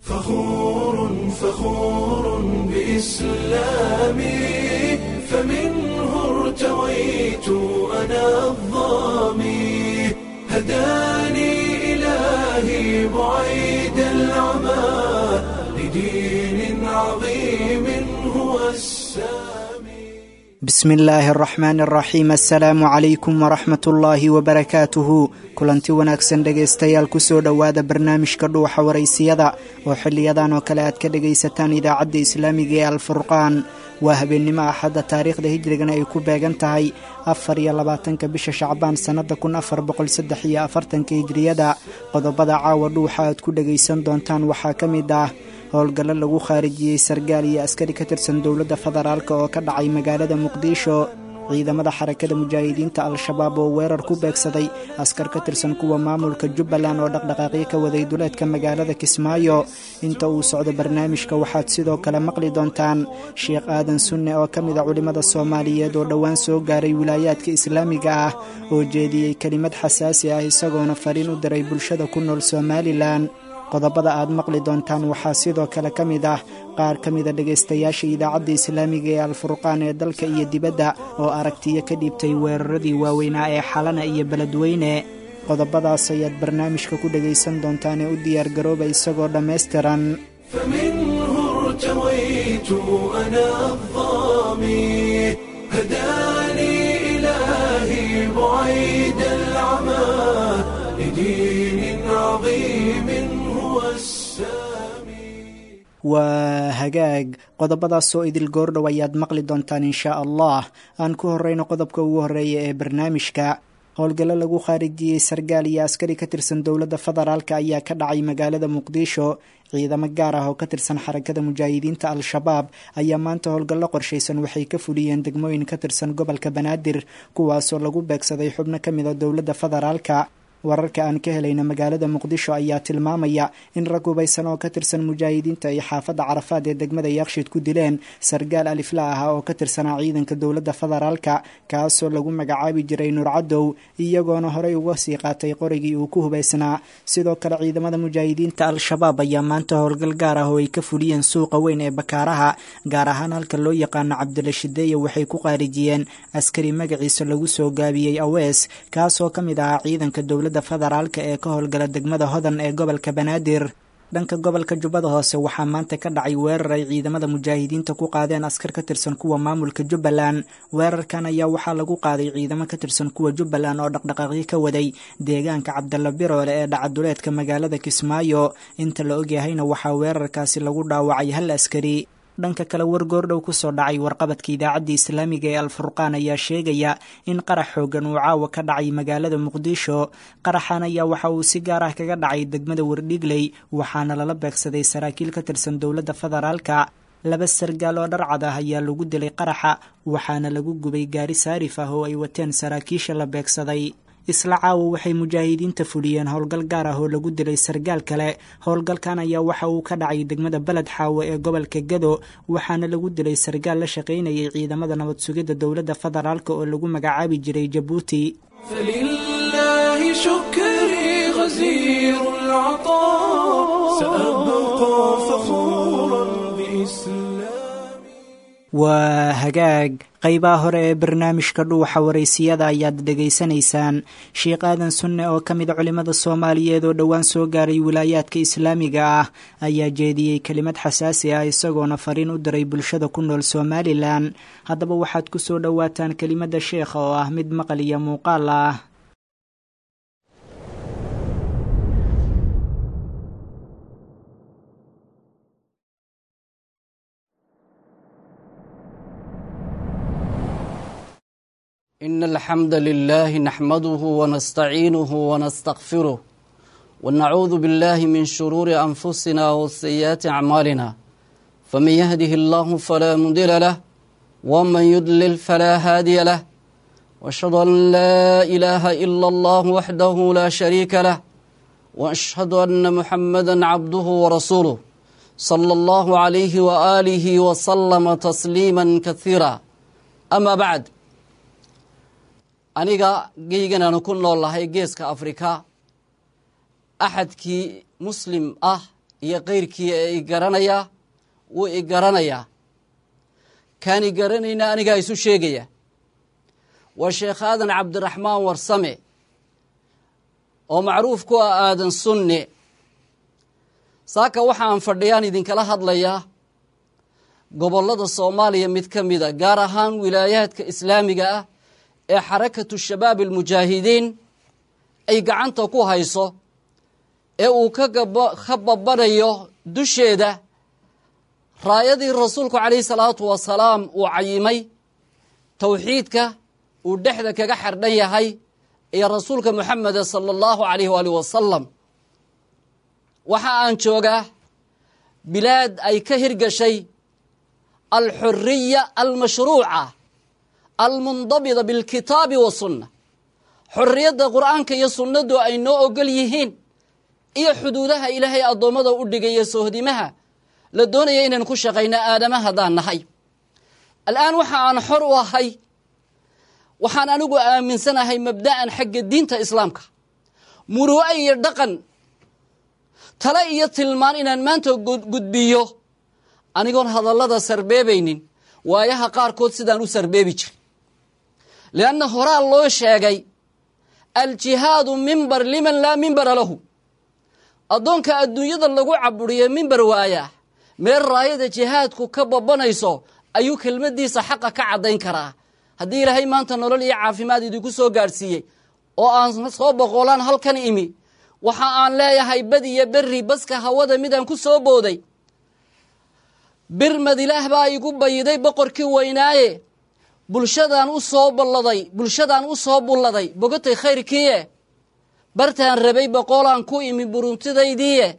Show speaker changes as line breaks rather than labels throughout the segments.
فخور فخور بإسلامي فمنه ارتويت أنا الظامي هداني إلهي بعيد العمى لدين عظيم هو السامي
bismi illaahi araxmaani araxiim assalaamu calaykum waraxmat ullaahi wabarakaatuhu kulanti wanaagsan dhegaystayaal kusoo dhowaada barnaamijka dhuuxa waraysiyada oo xiliyadan oo kale aad ka dhagaysataan idaacadda islaamiga ee alfurqaan waa habeennimo axadda taariikhda hijrigana ay ku beegan tahay afar iyo labaatanka bisha shacbaan sannada kun afar boqol saddex iyo afartanka hijriyada qodobada caawa dhuuxa aad ku dhagaysan doontaan waxaa ka mid ah howlgallo lagu khaarijiyey sargaal iyo askari ka tirsan dowladda federaalk oo ka dhacay magaalada muqdisho ciidamada xarakada mujaahidiinta al-shabaab oo weerar ku beegsaday askar ka tirsan kuwa maamulka jubbaland oo dhaqdhaqaaqyo ka waday duleedka magaalada kismaayo inta uu socdo barnaamijka waxaad sidoo kale maqli doontaan sheekh aadan sunne oo ka mid a culimmada soomaaliyeed oo dhowaan soo gaaray wilaayaadka islaamiga ah oo jeediyey kelimad xasaasi ah isagoona fariin u diray bulshada ku nool somalilan qodobada aad maqli doontaan waxaa sidoo kale ka mid ah qaar ka mida dhegaystayaasha idaacadda islaamiga ee alfurqaan ee dalka iyo dibadda oo aragtiyo ka dhiibtay weeraradii waaweynaa ee xalana iyo beledweyne qodobadaas ayaad barnaamijka ku dhagaysan doontaan ee u diyaargarooba isagoo dhammaystiran
فمنه ارتويت أنا الظامي هداني إلهي بعيد العمى لدين عظيم هو السامي
waa hagaag qodobadaasoo idil goordhow ayaad maqli doontaan inshaa allah aan ku horreyno qodobka ugu horreeya ee barnaamijka howlgallo lagu khaarijiyey sargaal iyo askari ka tirsan dowladda federaalk ayaa ka dhacay magaalada muqdisho ciidamo gaar ah oo ka tirsan xarakada mujaahidiinta al-shabaab ayaa maanta howlgallo qorshaysan waxay ka fuliyeen degmooyin ka tirsan gobolka banaadir kuwaasoo lagu beegsaday xubno ka mid a dowladda federaalka wararka aan ka helayna magaalada muqdisho ayaa tilmaamaya in rag hubaysan oo ka tirsan mujaahidiinta ay xaafadda carafaad ee degmada yakshiid ku dileen sargaal alifla ah oo ka tirsanaa ciidanka dowladda federaalka kaasoo lagu magacaabi jiray nuurcadow iyagoona horey uga sii qaatay qorigii uu ku hubaysnaa sidoo kale ciidamada mujaahidiinta al-shabaab ayaa maanta howlgal gaar ah oo ay ka fuliyeen suuqa weyn ee bakaaraha gaar ahaan halka loo yaqaano cabdila shideeye waxay ku qaarijiyeen askari magaciisa lagu soo gaabiyey awees kaasoo ka mid ahaa ciidanka dowladda federaalka ee ka howlgala degmada hodan ee gobolka banaadir dhanka gobolka jubbada hoose waxaa maanta ka dhacay weerar ay ciidamada mujaahidiinta ku qaadeen askar ka tirsan kuwa maamulka jubbaland weerarkan ayaa waxaa lagu qaaday ciidamo ka tirsan kuwa jubbaland oo dhaqdhaqaaqyo ka waday deegaanka cabdalla biroole ee dhacaduleedka magaalada kismaayo inta la ogyahayna waxaa weerarkaasi lagu dhaawacay hal askari dhanka kale war goordhow kusoo dhacay warqabadka idaacadda islaamiga ee alfurqaan ayaa sheegaya in qarax xoogan uu caawa ka dhacay magaalada muqdisho qaraxan ayaa waxa uu si gaar ah kaga dhacay degmada wardhigley waxaana lala beegsaday saraakiil ka tirsan dowladda federaalka laba sargaal oo dharcad ah ayaa lagu dilay qaraxa waxaana lagu gubay gaari saarif ah oo ay wateen saraakiisha la beegsaday isla caawa waxay mujaahidiinta fuliyeen howlgal gaar ah oo lagu dilay sargaal kale howlgalkan ayaa waxa uu ka dhacay degmada beled xaawo ee gobolka gado waxaana lagu dilay sargaal la shaqaynayay ciidamada nabad sugidda dowladda federaalk oo lagu magacaabi jiray jabuuti
فلله شكري غزير العطاء سأبقى فخورا بإسلامي
waa hagaag qeybaha hore ee barnaamijka dhuuxa waraysiyada ayaad dhegaysanaysaan sheekh aadan sunne oo ka mid a culimmada soomaaliyeed oo dhowaan soo gaaray wilaayaadka islaamiga ah ayaa jeediyey kelimad xasaasi ah isagoona fariin u diray bulshada ku nool somalilan haddaba waxaad ku soo dhowaataan kelimadda sheekha oo ah mid maqal iyo muuqaal ah
إن الحمد لله نحمده ونستعينه ونستغفره ونعوذ بالله من شرور أنفسنا وسيئات أعمالنا فمن يهده الله فلا مضل له ومن يضلل فلا هادي له وأشهد أن لا إله إلا الله وحده لا شريك له وأشهد أن محمدا عبده ورسوله صلى الله عليه وآله وسلم تسليما كثيرا أما بعد aniga geygan ku nool lahay geeska afrika axadkii muslim ah iyo kayrkii ee i garanayaa wuu i garanayaa kaan i garanayna anigaa isu sheegaya waa sheekh aadan cabdiraxmaan warsame oo macruuf ku ah aadan sunne saaka waxaan fadhiyaan idinkala hadlayaa gobollada soomaaliya mid ka mida gaar ahaan wilaayaadka islaamiga ah ee xarakatu shabaab almujaahidiin ay gacanta ku hayso ee uu ka babanayo dusheeda raayadii rasuulku calayhi salaatu wasalaam uu cayimay towxiidka uu dhexda kaga xardhan yahay iyo rasuulka moxameda sala allahu calayh waali wasalam waxa aan joogaa bilaad ay ka hirgashay alxuriya almashruuca almundabida bilkitaabi wasunna xorriyadda qur'aanka iyo sunnadu ay noo ogol yihiin iyo xuduudaha ilaahay addoommada u dhigaya sohdimaha la doonaya inaynu ku shaqayno aadama haddaan nahay al'aan waxa aan xor u ahay waxaan anigu aaminsanahay mabda'an xagga diinta islaamka muruu'e iyo dhaqan tale iyo tilmaan inaan maanta gudbiyo anigoon hadallada sarbeebaynin waayaha qaarkood sidaan u sarbeebi jiray lianna horaa loo sheegay aljihaadu mimbar liman laa mimbara lahu addoonka adduunyada lagu caburiyo mimbar waayaa meel raayada jihaadku ka babanayso ayuu kelmaddiisa xaqa ka caddayn karaa haddii ilaahay maanta nolol iyo caafimaad idinku soo gaadhsiiyey oo aan soo boqolaan halkan imi waxa aan leeyahay bad iyo berri baska hawada midaan ku soo booday birmad ilaah baa igu bayiday boqorkii weynaaye bulshadaan u soo balladay bulshadaan u soo bulladay bogatay khayrkiiye bartaan rabay boqolaan ku imi buruntidaydiiye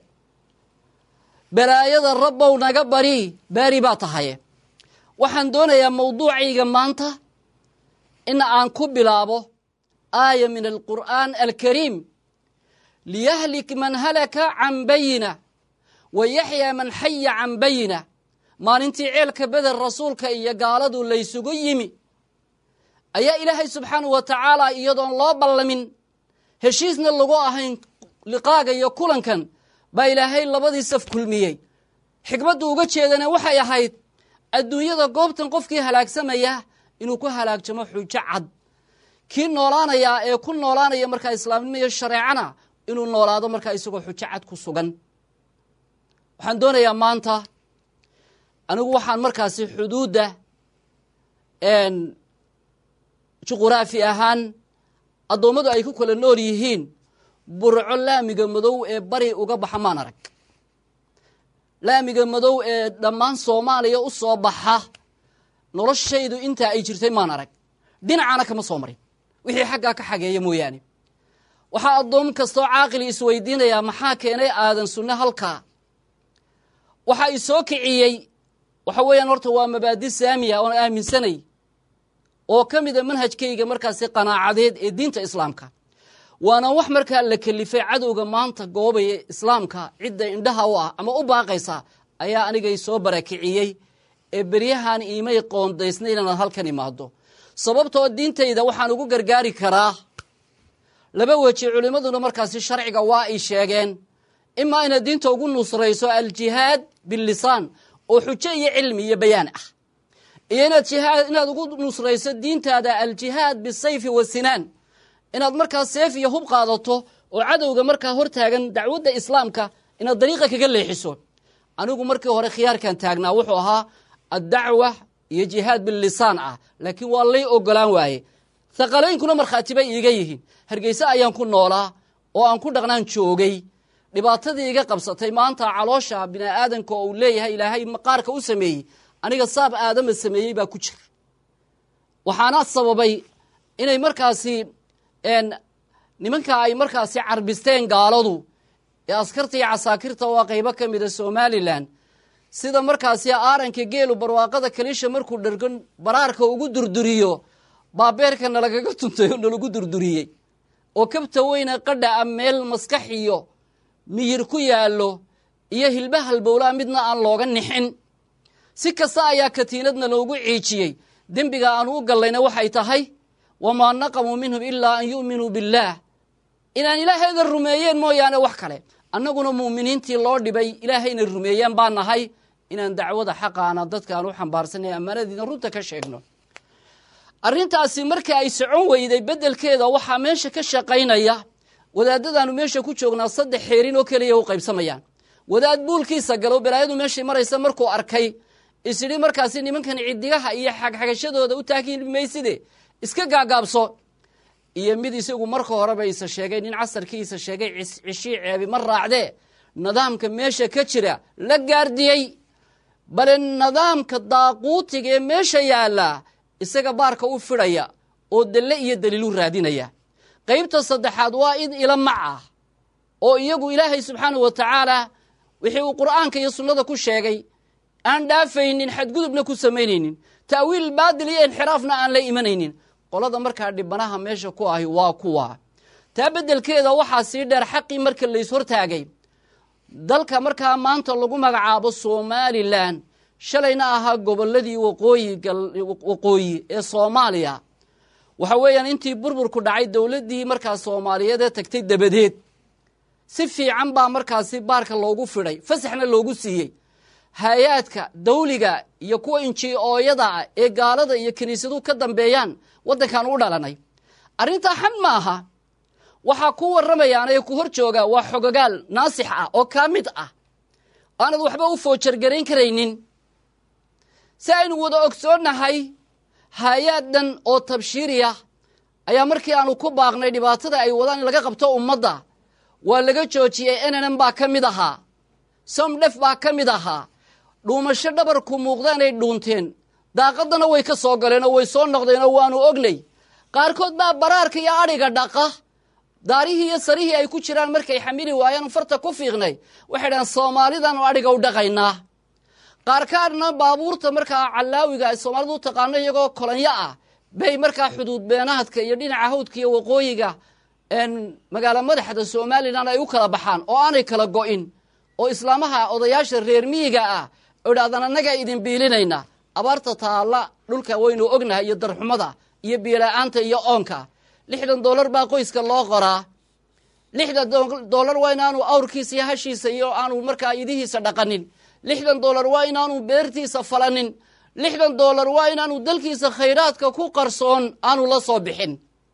balaayada rabbow naga bari baari baa tahaye waxaan doonayaa mawduucayga maanta in aan ku bilaabo aaya min alqur'aan alkariim liyahlik man halaka can bayina wa yaxyaa man xaya can bayina maalintii ceelka beder rasuulka iyo gaaladu laysugu yimi ayaa ilaahay subxaanahu wa tacaala iyadoon loo ballamin heshiisna lagu ahayn liqaaga iyo kulankan baa ilaahay labadii saf kulmiyey xikmaddu uga jeedana waxay ahayd adduunyada goobtan qofkii halaagsamaya inuu ku halaagjamo xujo cad kii noolaanayaa ee ku noolaanaya markaa islaamnimo iyo shareecana inuu noolaado markaa isagoo xujo cad ku sugan waxaan doonayaa maanta anigu waxaan markaasi xuduudda juquraafi ahaan addoommadu ay ku kala nool yihiin burco laamiga madow ee bari uga baxa maan arag laamiga madow ee dhammaan soomaaliya u soo baxa noloshaydu intaa ay jirtay maan arag dhinacana kama soo marin wixii xaggaa ka xageeya mooyaane waxaa addoom kastoo caaqili isweydiinayaa maxaa keenay aadan sunne halkaa waxaa i soo kiciyey waxa weeyaan horta waa mabaadi saamiya oon aaminsanay oo ka mida manhajkayga markaasi qanaacadeed ee diinta islaamka waana wax markaa la kelifay cadowga maanta goobaya islaamka cidda indhaha u ah ama u baaqaysa ayaa anigay soo barakiciyey ee beryahan iimay qoondaysna inaad halkan imaado sababtoo diintayda waxaan ugu gargaari karaa laba weji culimmaduna markaasi sharciga waa ay sheegeen imaa inaad diinta ugu nusrayso aljihaad billisaan oo xujo iyo cilmi iyo bayaan ah iyo inaad jihaad inaad ugu nusrayso diintaada aljihaad bisayfi wasinaan inaad markaa seef iyo hub qaadato oo cadowga markaa hortaagan dacwadda islaamka inaad dariiqa kaga leexiso anigu markii hore khiyaarkan taagnaa wuxuu ahaa addacwa iyo jihaad billisaan ah laakiin waa lay ogolaan waaye haqalooyinkuna markhaati bay iiga yihiin hargeyse ayaan ku noolaa oo aan ku dhaqnaan joogay dhibaatadii iga qabsatay maanta caloosha bini'aadanka oo uu leeyahay ilaahay maqaarka u sameeyey aniga saab aadama sameeyey baa ku jira waxaana sababay inay markaasi nimanka ay markaasi carbisteen gaaladu ee askarta iyo casaakirta waa qaybo ka mida somalilan sida markaasi aaranka geelu barwaaqada kaliisha markuu dhargan baraarka ugu durduriyo baabeerka nalagaga tuntay oo nalagu durduriyey oo kabta weyne qadha a meel maskax iyo miyir ku yaallo iyo hilba halbowlaa midna aan looga nixin si kasta ayaa katiinadna loogu ciijiyey dembiga aan u gallayna waxay tahay wamaa naqamuu minhum ilaa an yu'minuu billaah inaan ilaahayda rumeeyeen mooyaane wax kale annaguna mu'miniintii loo dhibay ilaahayna rumeeyeen baa nahay inaan dacwada xaqaana dadkaan u xambaarsanay ammaanadiina runta ka sheegno arrintaasi markii ay socon weyday beddelkeeda waxaa meesha ka shaqaynaya wadaadadaanu meesha ku joognaa saddex xeerin oo keliya u qaybsamayaan wadaad buulkiisa galo balaayadu meeshay maraysa markuu arkay isidhi markaasi nimankan cidigaha iyo xagxagashadooda u taagi mayside iska gaagaabso iyo mid isagu marka horeba isa sheegay nin casarkiisa sheegay cishii ceebi ma raacdee nidaamka meesha ka jira la gaardiyey bale nidaamka daaquutiga ee meesha yaalla isaga baarka u fidhaya oo dalle iyo daliilu raadinaya qaybta saddexaad waa id ila mac ah oo iyagu ilaahay subxaanahu wa tacaala wixii uu qur'aanka iyo sunnada ku sheegay aan dhaafaynin xadgudubna ku samaynaynin ta'wiil baadil iyo inxiraafna aan la imanaynin qolada markaa dhibanaha meesha ku ahi waa kuwa taa beddelkeeda waxaa sii dheer xaqii marka lays hortaagay dalka markaa maanta lagu magacaabo somalilan shalayna ahaa gobolladii waqooyi ee soomaaliya waxa weeyaan intii burburku dhacay dowladdii markaa soomaaliyeed ee tagtay dabadeed si fiican baa markaasi baarka loogu fidhay fasaxna loogu siiyey hay-aadka dawliga iyo kuwa inji-ooyada ah ee gaalada iyo kiniisaduhu ka dambeeyaan waddankan u dhalanay arrintaa xan ma aha waxaa ku warramayaan ee ku hor jooga waa xogogaal naasix ah oo kaa mid ah aanad waxba u foojargarayn karaynin si aynu wada ogsoonnahay hay-aad dhan oo tabshiiriya ayaa markii aanu ku baaqnay dhibaatada ay wadaan in laga qabto ummadda waa laga joojiyey nnn baa ka mid ahaa somdhef baa ka mid ahaa dhuumasho dhabarku muuqda inay dhuunteen daaqadana way ka soo galeen oo way soo noqdeenoo waanu ognay qaarkood baa baraarka iyo adhiga dhaqa daarihii iyo sarihii ay ku jiraan markay xamili waayaan farta ku fiiqnay waxay dhahaan soomaalidaanu adhiga u dhaqaynaa qaarkaadna baabuurta markaa callaawiga ay soomaalidu u taqaano iyagoo kolanyo ah bay markaa xuduud beenaadka iyo dhinaca hawdka iyo waqooyiga magaalo madaxda somalilan ay u kala baxaan oo aanay kala go'in oo islaamaha odayaasha reer miyiga ah oo idhahdaan annagaa idin biilinayna abaarta taalla dhulka waynu ognahay iyo darxumada iyo biila-aanta iyo oonka lixdan dollar baa qoyska loo qoraa lixdan dollar waa inaanu awrkiisa iyo hashiisa iyo aanu markaa idihiisa dhaqanin lixdan dollar waa inaanu beertiisa falanin lixdan dollar waa inaanu dalkiisa khayraadka ku qarsoon aanu la soo bixin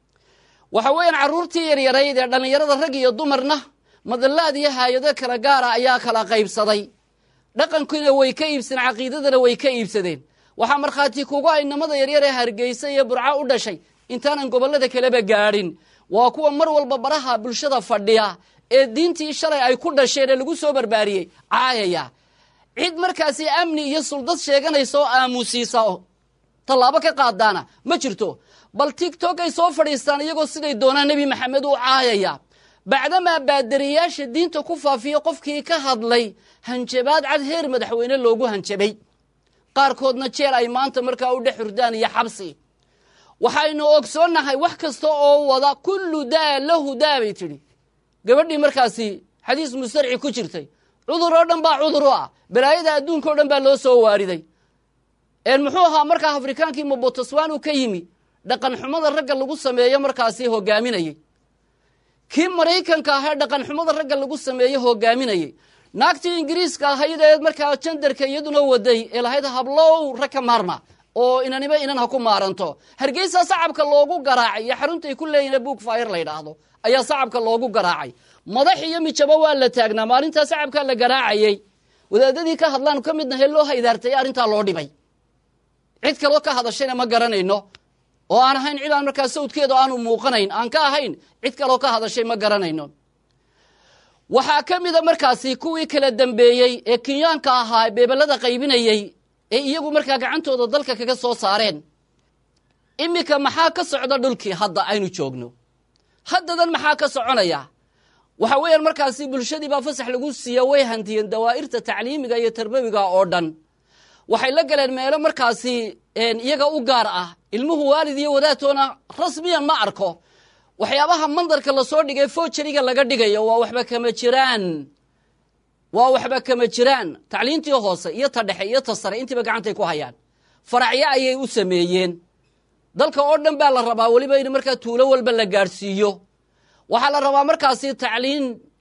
waxa weeyaan carruurtii yaryarayd ee dhallinyarada rag iyo dumarna madallaad iyo haayado kala gaara ayaa kala qaybsaday dhaqankiina way ka iibsadeen caqiidadana way ka iibsadeen waxaa markhaati kugu aynamada yaryar ee hargeysa iyo burco u dhashay intaanan gobollada kaleba gaadhin waa kuwa mar walba baraha bulshada fadhiya ee diintii shalay ay ku dhasheen ee lagu soo barbaariyey caayaya cid markaasi amni iyo suldad sheeganaysa oo aamusiisa tallaabo ka qaadaana ma jirto bal tigtok ay soo fadhiistaan iyagoo siday doonaan nebi maxamed u caayaya bacdamaa baadariyaasha diinta ku faafiya qofkii ka hadlay hanjabaad cad heer madaxweyne loogu hanjabay qaarkoodna jeel ay maanta markaa u dhex hurdaan iyo xabsi waxaynu ogsoonnahay wax kasta oo wada kullu daa lahu daa bay tidhi gabadhii markaasi xadiis mustarci ku jirtay cudur oo dhan baa cudur u ah balaayada adduunka o dhan baa loo soo waariday muxuu ahaa markaa afrikaankii mobotoswanu ka yimi dhaqan xumada ragga lagu sameeyo markaasi hogaaminayey kii maraykanka ahee dhaqan xumada ragga lagu sameeyo hogaaminayey naagtii ingiriiska ahayd ee markaa jandarka iyaduna waday ee lahayd hablow rag ka maarma oo inaniba inan ha ku maaranto hargeysa sacabka loogu garaacay iyo xaruntay ku leeyihin book fire la yidhaahdo ayaa sacabka loogu garaacay madax iyo mijabo waa la taagnaa maalintaa sacabkaa la garaacayey wadaadadii ka hadlaan ka midna he loo haydaartay arrintaa loo dhibay cid kaloo ka hadashayna ma garanayno oo aan ahayn cid aan markaa sawdkeeda aanu muuqanayn aan ka ahayn cid kaloo ka hadashay ma garanayno waxaa ka mida markaasi kuwii kala dambeeyey ee kenyaanka ahaa beebelada qaybinayey ee iyagu markaa gacantooda dalka kaga soo saareen iminka maxaa ka socda dhulkii hadda aynu joogno haddadan maxaa ka soconaya waxa weeyaan markaasi bulshadii baa fasax lagu siiya way hantiyeen dawaa'irta tacliimiga iyo tarbawiga oo dhan waxay la galeen meelo markaasi iyaga u gaar ah ilmuhu waalid iyo wadaadtoona rasmiyan ma arko waxyaabaha mandarka lasoo dhigay fojariga laga dhigayo waa waxba kama jiraan waa waxba kama jiraan tacliintii hoose iyo ta dhexe iyo ta sare intiiba gacantay ku hayaan faracyo ayay u sameeyeen dalka oo dhan baa la rabaa weliba in markaa tuulo walba la gaadhsiiyo waxaa la rabaa markaasi tacliin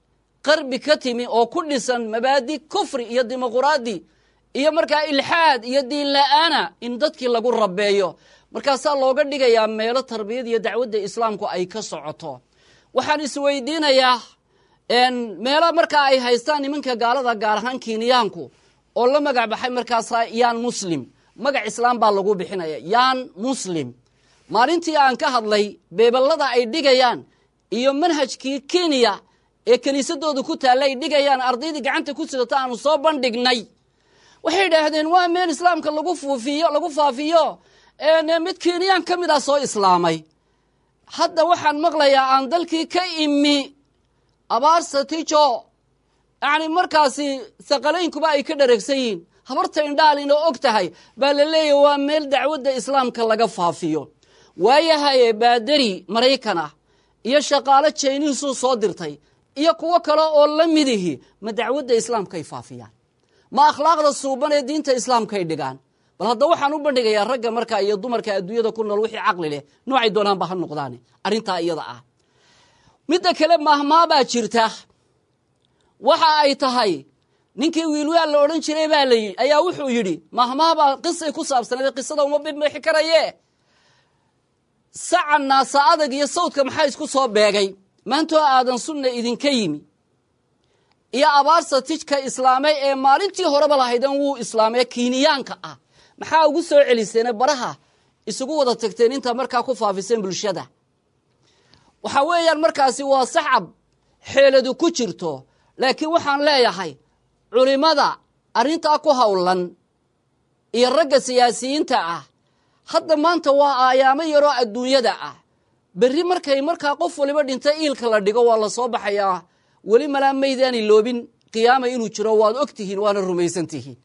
qarbi ka timi oo ku dhisan mabaadi kufri iyo dimuquraadi iyo markaa ilxaad iyo diin la-aana in dadkii lagu rabeeyo markaasaa looga dhigayaa meelo tarbiyad iyo dacwadda islaamku ay ka socoto waxaan isweydiinayaa meelo markaa ay haystaan nimanka gaalada gaar ahaan kiiniyaanku oo la magac baxay markaasa yaan muslim magac islaam baa lagu bixinaya yaan muslim maalintii aan ka hadlay beeballada ay dhigayaan iyo manhajkii kenya ee kiniisadooda ku taalla ay dhigayaan ardaydii gacanta ku sidata aanu soo bandhignay waxay idhaahdeen waa meel islaamka lagu fuufiyo lagu faafiyo mid kenyaan ka mid ah soo islaamay hadda waxaan maqlayaa aan dalkii ka imi abaarsatijo yacni markaasi saqalaynkuba ay ka dhareegsan yihiin habarta indhaalin oo og tahay baa la leeyahy waa meel dacwadda islaamka laga faafiyo waayahaye baadari maraykan ah iyo shaqaalo jayniisuu soo dirtay iyo kuwo kale oo la midihi ma dacwadda islaamkaay faafiyaan ma akhlaaqda suuban ee diinta islaamkaay dhigaan bal hadda waxaan u bandhigayaa ragga markaa iyo dumarka adduunyada ku nool wixii caqli leh noocay doonaanba ha noqdaani arrintaa iyada ah midda kale mahmaabaa jirta waxa ay tahay ninkii wiilwaal la odhan jiray baa la yidhi ayaa wuxuu yidhi mahmaabaa qisay ku saabsanayd qisada uma bibixi karaye saca naasa adag iyo sawdka maxaa isku soo beegay maantoo aadan sunna idinka yimi iyo abaarsa tijka islaamay ee maalintii horeba lahaydan wuu islaamee kiiniyaanka ah maxaa ugu soo celiseene baraha isugu wada tagteen intaa markaa ku faafiseen bulshada waxa weeyaan markaasi waa sacab xeeladu ku jirto laakiin waxaan leeyahay culimmada arrintaa ku howlan iyo ragga siyaasiyiinta ah hadda maanta waa aayaamo yaroo adduunyada ah berri markay markaa qof waliba dhinta iilka la dhigo waa la soo baxayaa weli malaa maydaani loobin qiyaama inuu jiro waad og tihiin waana rumaysan tihiin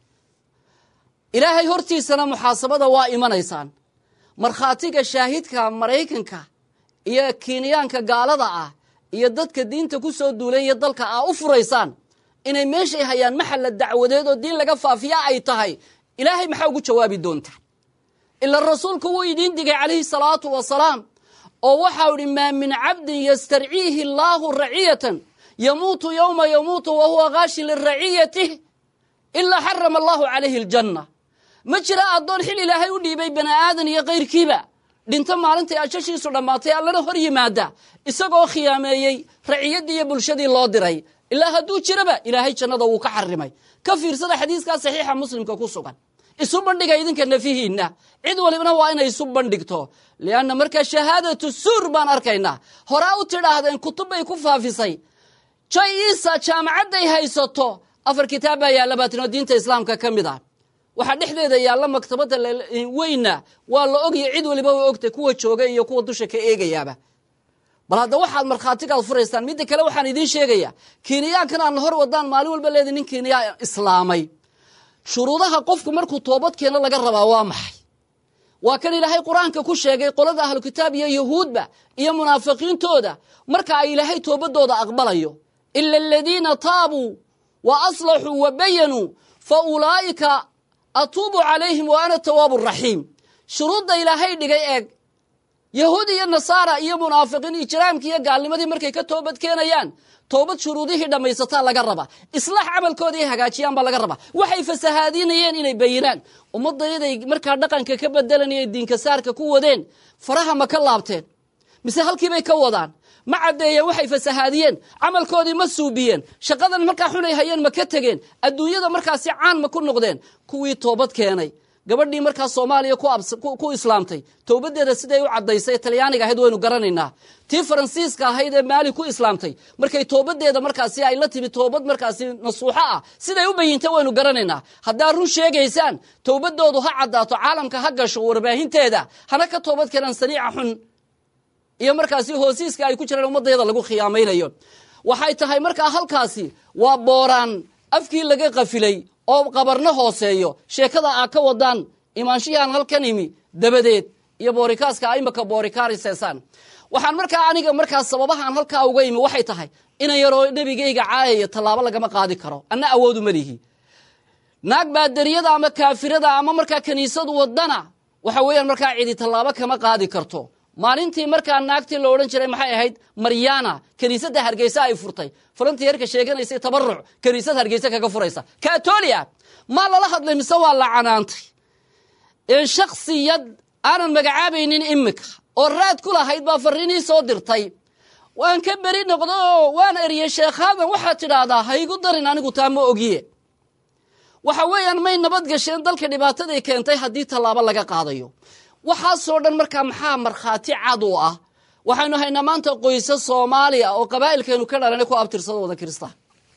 ilaahay hortiisana muxaasabada waa imanaysaan markhaatiga shaahidka maraykanka iyo kiiniyaanka gaalada ah iyo dadka diinta ku soo duulay iyo dalka ah u furaysaan inay meeshay hayaan maxalla dacwadeed oo diin laga faafiya ay tahay ilaahay maxaa ugu jawaabi doontaa ila rasuulku wuu idiin digay calayhi salaatu wasalaam oo waxau idhi maa min cabdin yastarciihi allaahu raciyatan yamuutu yowma yamuutu wa huwa kaashin liraciyatih ilaa xarama allahu calayhi aljanna ma jira addoon xil ilaahay u dhiibay bani aadan iyo kayrkiiba dhinto maalintay ajashiisu dhammaatay allana hor yimaada isagoo khiyaameeyey raciyaddii iyo bulshadii loo diray ilaa hadduu jiraba ilaahay jannada wuu ka xarimay ka fiirsada xadiiskaa saxiixa muslimka ku sugan isu bandhiga idinka nafihiinna cid walibna waa inay isu bandhigto lianna markaa shahaadatu suur baan arkaynaa horaa u tidhaahdeen kutub bay ku faafisay jay iisa jaamacadday haysato afar kitaab baa yaalla baatinoo diinta islaamka ka mid ah waxaa dhexdeeda yaalla maktabadda weynna waa la ogya cid waliba way ogtay kuwa jooga iyo kuwa dusha ka eegayaaba bal hadda waxaad markhaatigaad furaysaan midda kale waxaan idiin sheegayaa kiiniyaankan aan hor wadaan maalin walba leeda nin kiiniyaa islaamay shuruudaha qofku markuu toobad keeno laga rabaa waa maxay waa kan ilaahay qur-aanka ku sheegay qolada ahlu kitaab iyo yahuudba iyo munaafiqiintooda marka ay ilaahay toobadooda aqbalayo ila aladiina taabuu wa aslaxuu wa bayanuu fa ulaa'ika atuubu calayhim wa ana tawaabu raxiim shuruudda ilaahay dhigay eeg yahuud iyo nasaara iyo munaafiqiin ijraamkii iyo gaalnimadii markay ka toobad keenayaan toobad shuruudihii dhammaysataa laga rabaa islaax camalkoodii hagaajiyaan baa laga rabaa waxay fasahaadinayeen inay bayinaan ummaddayaday markaa dhaqanka ka bedelanayay diinka saarka ku wadeen faraha ma ka laabteen mise halkiibay ka wadaan ma caddeeyeen waxay fasahaadiyeen camalkoodii ma suubiyeen shaqadan markaa xunay hayeen ma ka tegeen adduunyada markaasi caan ma ku noqdeen kuwii toobad keenay gabadhii markaa soomaaliya ku islaamtay towbadeeda siday u caddaysay talyaaniga ahayd waynu garanaynaa tii faransiiska ahayd ee maali ku islaamtay markay toobadeeda markaasi ay la timi toobad markaasi nasuuxo ah siday u bayintay waynu garanaynaa haddaad run sheegaysaan towbadoodu ha caddaato caalamka ha gasho warbaahinteeda hana ka toobad keenaan saniica xun iyo markaasi hoosiiska ay ku jiraan ummaddeeda lagu khiyaamaynayo waxay tahay markaa halkaasi waa booraan afkii laga qafilay oo qabarno hooseeyo sheekada aa ka wadaan imaanshihii aan halkan imi dabadeed iyo boorikaaska imaka boorikaariseesaan waxaan markaa aniga markaa sababahaan halkaa uga imi waxay tahay ina yaroo nebigayga caayaya tallaabo lagama qaadi karo anna awoodu ma lihi naag baadariyada ama kaafirada ama markaa kiniisadu wadana waxa weeyaan markaa cidi tallaabo kama qaadi karto maalintii markaa naagtii la odhan jiray maxay ahayd maryana kiniisadda hargeysa ay furtay volunteerka sheeganaysay tabaruc kiniisad hargeysa kaga furaysa katolia maa lala hadlay mise waa la canaantay shaksiyad aanan magacaabaynin imika oo raad ku lahayd baa fariinii soo dirtay waan ka beri noqdo oo waan eriyey sheekhaadan waxaad tidhaahdaa ha igu darin anigu taa ma ogiye waxa weeyaan may nabad gasheen dalka dhibaataday keentay haddii tallaabo laga qaadayo waxaasoo dhan markaa maxaa markhaati cad u ah waxaynu haynaa maanta qoysa soomaaliya oo qabaa'ilkeenu ka dhalana ku abtirsada wada kiristaan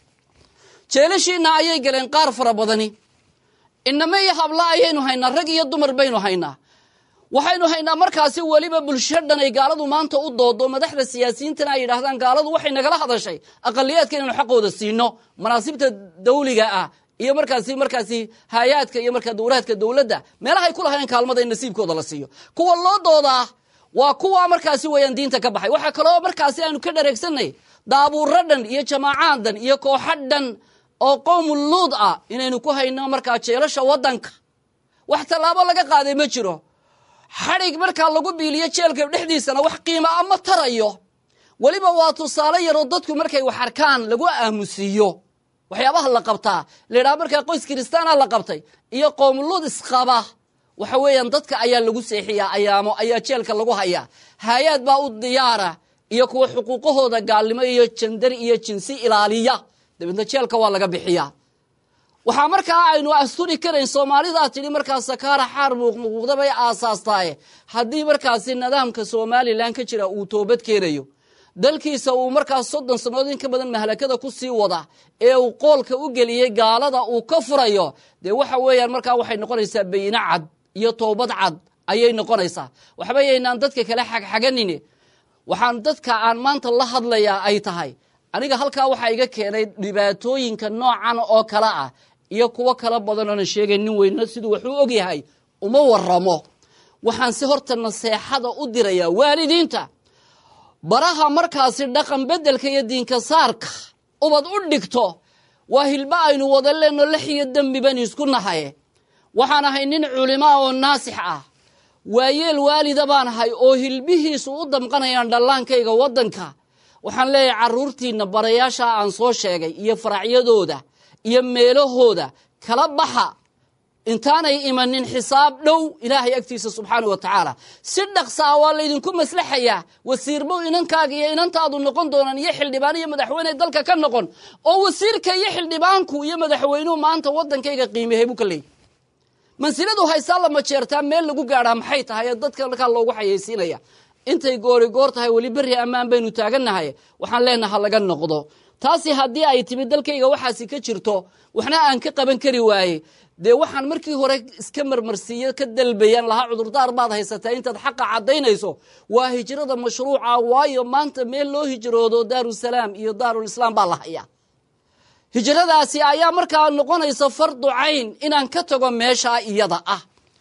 jeelashiina ayay galeen qaar fara badani inamo iyo habla ayaynu haynaa rag iyo dumar baynu haynaa waxaynu haynaa markaasi weliba bulsho dhan ay gaaladu maanta u doodo madaxda siyaasiyiintana ay yidhaahdaan gaaladu waxay nagala hadashay aqaliyaadka inaynu xaqooda siino manaasibta dawliga ah iyo markaasi markaasi haayaadka iyo markaa dowlaadka dowladda meelahay ku lahayn kaalmada in nasiibkooda la siiyo kuwa loo doodaa waa kuwa markaasi weeyaan diinta ka baxay waxaa kaloo markaasi aanu ka dhareegsanay daabuuro dhan iyo jamaacaad dhan iyo kooxo dhan oo qowmu luud ah inaynu ku hayno markaa jeelasha waddanka wax tallaabo laga qaaday ma jiro xadhig markaa lagu biiliyo jeelka dhexdiisana wax qiimo a ma tarayo weliba waa tusaale yaroo dadku markay wax arkaan lagu aamusiiyo waxyaabaha la qabtaa layidhaha markaa qoys kiristaana la qabtay iyo qowmuluud isqaba waxa weeyaan dadka ayaa lagu seexiyaa ayaamo ayaa jeelka lagu hayaa haayaad baa u diyaara iyo kuwa xuquuqahooda gaalnimo iyo jandari iyo jinsi ilaaliya dabeedna jeelka waa laga bixiyaa waxaa markaa aynu asturi karayn soomaalidaa tidhi markaa sakaara xaar muuqmuuqda bay aasaastaaye haddii markaasi nidaamka somalilan ka jira uu toobad keenayo dalkiisa uu markaas soddon sannadood in ka badan mahlakada ku sii wada ee uu qoolka u geliyey gaalada uu ka furayo dee waxa weeyaan markaa waxay noqonaysaa bayine cad iyo toobad cad ayay noqonaysaa waxba yaynaan dadka kale xagxaganine waxaan dadka aan maanta la hadlayaa ay tahay aniga halkaa waxaa iga keenay dhibaatooyinka noocan oo kale ah iyo kuwo kala badan oonan sheegay nin weyno siduu waxuu og yahay uma waramo waxaan si horta naseexada u dirayaa waalidiinta baraha markaasi dhaqan beddelka iyo diinka saarka ubad u dhigto waa hilba aynu wada leenno lex iyo dembi bani isku nahaye waxaan ahay nin culimaa oo naasix ah waayeel waalida baan ahay oo hilbihiisu u damqanayaan dhallaankayga waddanka waxaan leeyahay carruurtiinna barayaasha aan soo sheegay iyo faracyadooda iyo meelahooda kala baxa intaanay imanin xisaab dhow ilaahay agtiisa subxaana wa tacaala si dhaqsa ah waa laydinku maslaxayaa wasiirbow inankaaga iyo inantaadu noqon doonaan iyo xildhibaan iyo madaxweyne dalka ka noqon oo wasiirka iyo xildhibaanku iyo madaxweynuhu maanta waddankayga qiimehay buu ka leeyay mansiladu haysaa lama jeertaa meel lagu gaadhaa maxay tahay ee dadka markaa loogu xayeysiinaya intay goori goor tahay weli berri ammaan baynu taagannahay waxaan leenaha laga noqdo taasi haddii ay timid dalkayga waxaasi ka jirto waxna aan ka qaban kari waaye dee waxaan markii hore iska marmarsiiyo ka dalbayaan lahaa cudurdaar baad haysataa intaad xaqa caddaynayso waa hijrada mashruuca waayo maanta meel loo hijroodo daarusalaam iyo daarulislaam baa la hayaa hijradaasi ayaa markaa noqonaysa fardu cayn inaan ka tago meeshaa iyada ah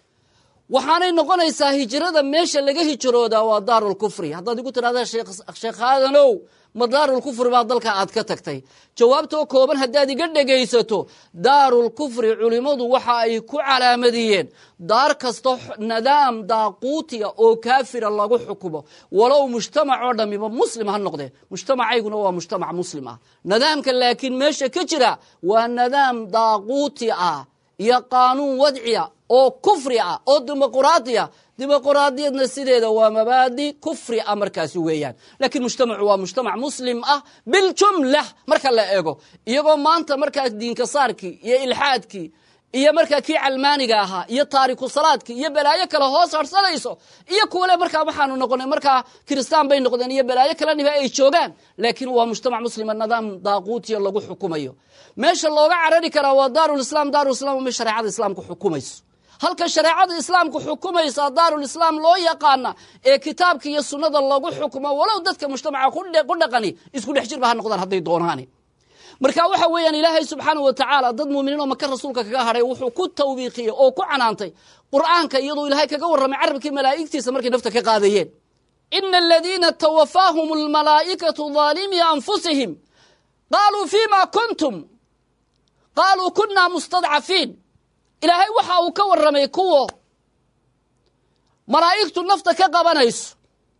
waxaanay noqonaysaa hijrada meesha laga hijroodaa waa daarulkufri haddaad igu tidhahda sheekh aadanow ma daarulkufri baa dalka aad ka tagtay jawaabtoo kooban haddaad iga dhegaysato daarulkufri culimmadu waxa ay ku calaamadiyeen daar kasta nidaam daaquutiya oo kaafira lagu xukumo walow mujtamac oo dhamiba muslim ha noqdee mujtamacayguna waa mujtamac muslim ah nidaamka laakiin meesha ka jira waa nidaam daaquuti ah iyo qaanuun wadciya oo kufri ah oo dimuquraadiya dimuquraadiyadna sideeda waa mabaadi kufri ah markaasi weeyaan laakiin mujtamacu waa mujtamac muslim ah biljumla marka la eego iyagoo maanta markaa diinka saarkii iyo ilxaadkii iyo markaa kii calmaaniga ahaa iyo taariku salaadkii iyo balaayo kale hoos harsanayso iyo kuwale markaa waxaanu noqonay markaa kiristaan bay noqdeen iyo balaayo kaleniba ay joogaan laakiin waa mujtamac muslima nidaam daaquutiya lagu xukumayo meesha looga carari karaa waa daarulislaam daarulislaam ma shareecada islaamku xukumayso halka shareecada islaamku xukumaysa daarulislaam loo yaqaana ee kitaabka iyo sunnada lagu xukumo walow dadka mujtamaca ku dhaqani isku dhex jirba ha noqdaan hadday doonaani marka waxa weeyaan ilaahay subxaanau wa tacaala dad muuminiin oo maka rasuulka kaga hadhay wuxuu ku tawbiiqiyey oo ku canaantay qur'aanka iyadoo ilaahay kaga warramay carabkii malaa'igtiisa markay nafta ka qaadayeen ina aladiina tawafaahum almalaa'ikatu daalimii anfusihim qaaluu fima kuntum qaaluu kunaa mustadcafiin ilaahay waxa uu ka warramay kuwo malaa'igtu nafta ka qabanayso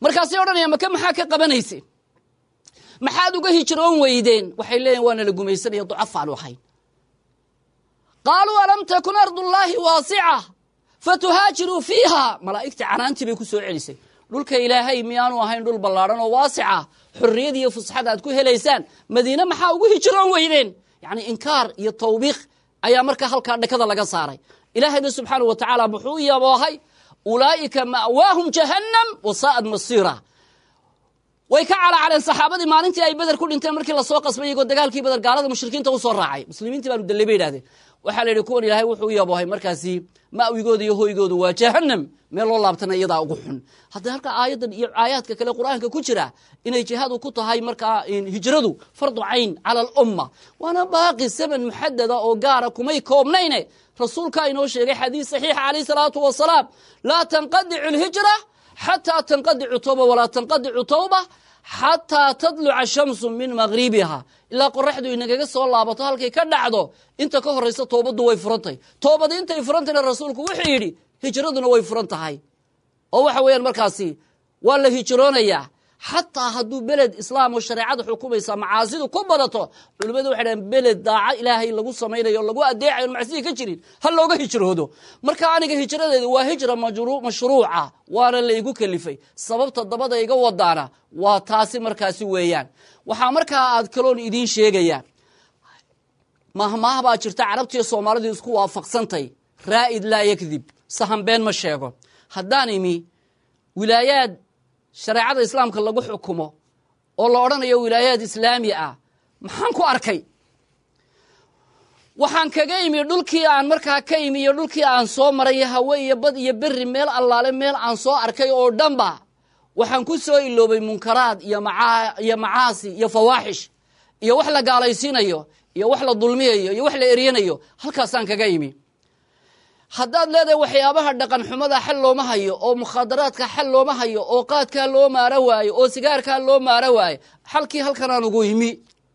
markaasay odhanayaan maka maxaa ka qabanayseen maxaad uga hijroon weydeen waxay leeyihin waana la gumaysanaya ducafaanu ahayn qaaluu alam takun ardullaahi waasica fatuhaajiruu fiiha malaa'igtii canaantii bay ku soo celisay dhulka ilaahay miyaanu ahayn dhul ballaadhan oo waasica xorriyad iyo fusxad aad ku helaysaan madiine maxaa ugu hijroon weydeen yacni inkaar iyo tawbiiq ayaa markaa halkaa dhakada laga saaray ilaahayna subxaanau wa tacaala muxuu u yaboohay ulaa'ika ma'waahum jahannam wasaa'ad masiira way ka calaacaleen saxaabadii maalintii ay beder ku dhinteen markii lasoo qasbay iyagoo dagaalkii beder gaalada mushrikiinta usoo raacay muslimiintii baanu dallay bay idhahdeen waxaa la yidhi kuwan ilaahay wuxuu u yaboohay markaasi ma'wigooda iyo hoygoodu waa jahannam meel loo laabtana iyadaa ugu xun haddii halka aayaddan iyo aayaadka kale qur'aanka ku jira inay jihaadu ku tahay markaa hijradu fardu cayn cala alumma waana baaqi zaman muxadada oo gaara kumay koobnayne rasuulkaa inoo sheegay xadiis saxiixa calayh salaatu wasalaam laa tanqadicu alhijra xataa tanqadicu tawba walaa tanqadicu tawba xataa tadluca shamsu min magribiha ilaa qoraxdu inagaga soo laabato halkay ka dhacdo inta ka horaysa toobaddu way furantay toobadi intay furantayna rasuulku wuxuu yidhi hijraduna way furan tahay oo waxa weeyaan markaasi waa la hijroonayaa xataa hadduu beled islaam oo shareecada xukumaysa macaasidu ku badato culimmadu waxay dhahen beled daaco ilaahay lagu samaynayo o lagu adeecayo on macsidii ka jirin ha looga hijroodo marka aniga hijradeeda waa hijra mashruuca waana la igu kelifay sababta dabada iga wadaana waa taasi markaasi weeyaan waxaa markaa aad kaloon idiin sheegayaa mahmaah baa jirta carabtiiyo soomaalidu isku waafaqsantay raa'id laa yakdib sahan been ma sheego haddaan imi wilaayaad shareecada islaamka lagu xukumo oo la odhanayo wilaayaad islaami ah maxaan ku arkay waxaan kaga imi dhulkii aan markaa ka imi iyo dhulkii aan soo maray iyo hawe iyo bad iyo berri meel allaale meel aan soo arkay oo dhanba waxaan ku soo iloobay munkaraad iyo iyo macaasi iyo fawaaxish iyo wax la gaalaysiinayo iyo wax la dulmiyayo iyo wax la eryanayo halkaasaan kaga imi haddaad leedahay waxyaabaha dhaqan xumada xal looma hayo oo mukhaadaraadka xal looma hayo oo qaadkaa loo maaro waayo oo sigaarkaa loo maaro waayo xalkii halkanaan ugu imi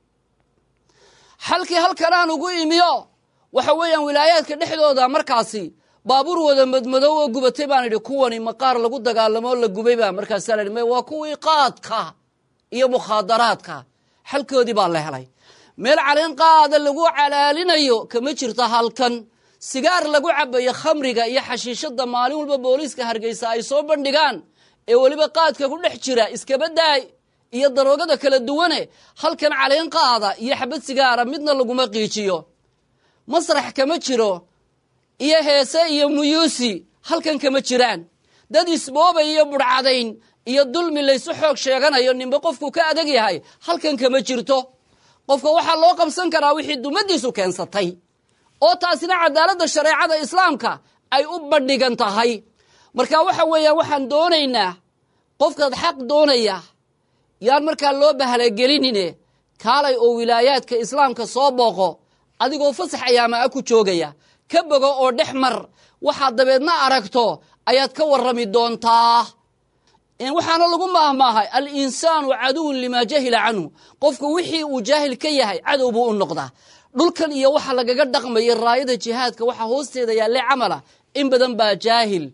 xalkii halkanaan ugu imiyo waxa weeyaan wilaayaadka dhexdooda markaasi baabuur wada madmadow oo gubatay baan idhi kuwani maqaar lagu dagaalamo oo la gubay baa markaasaa la idhi waa kuwii qaadka iyo mukhaadaraadka xalkoodii baa la helay meel caleen qaada lagu calaalinayo kama jirto halkan sigaar lagu cabayo khamriga iyo xashiishada maalin walba booliiska hargeysa ay soo bandhigaan ee weliba qaadka ku dhex jira iskaba daay iyo daroogada kala duwane halkan caleen qaada iyo xabad sigaara midna laguma qiijiyo masrax kama jiro iyo heese iyo muyuusi halkan kama jiraan dad isboobay iyo budhcadayn iyo dulmi laysu xoog sheeganayo ninba qofku ka adag yahay halkan kama jirto qofka waxaa loo qabsan karaa wixii dumadiisu keensatay oo taasina cadaaladda shareecada islaamka ay u bandhigan tahay marka waxa weeyaan waxaan doonaynaa qofkaad xaq doonaya yaan markaa loo bahalagelinine kaalay oo wilaayaadka islaamka soo booqo adigoo fasax ayaama a ku joogaya ka bogo oo dhex mar waxaad dabeedna aragto ayaad ka warrami doontaa waxaana lagu maahmaahay al-insaanu caduwun limaa jahila canhu qofku wixii uu jaahil ka yahay cadow buu u noqdaa dhulkan iyo waxa lagaga dhaqmaya raayada jihaadka waxaa hoosteeda yaalle camala in badan baa jaahil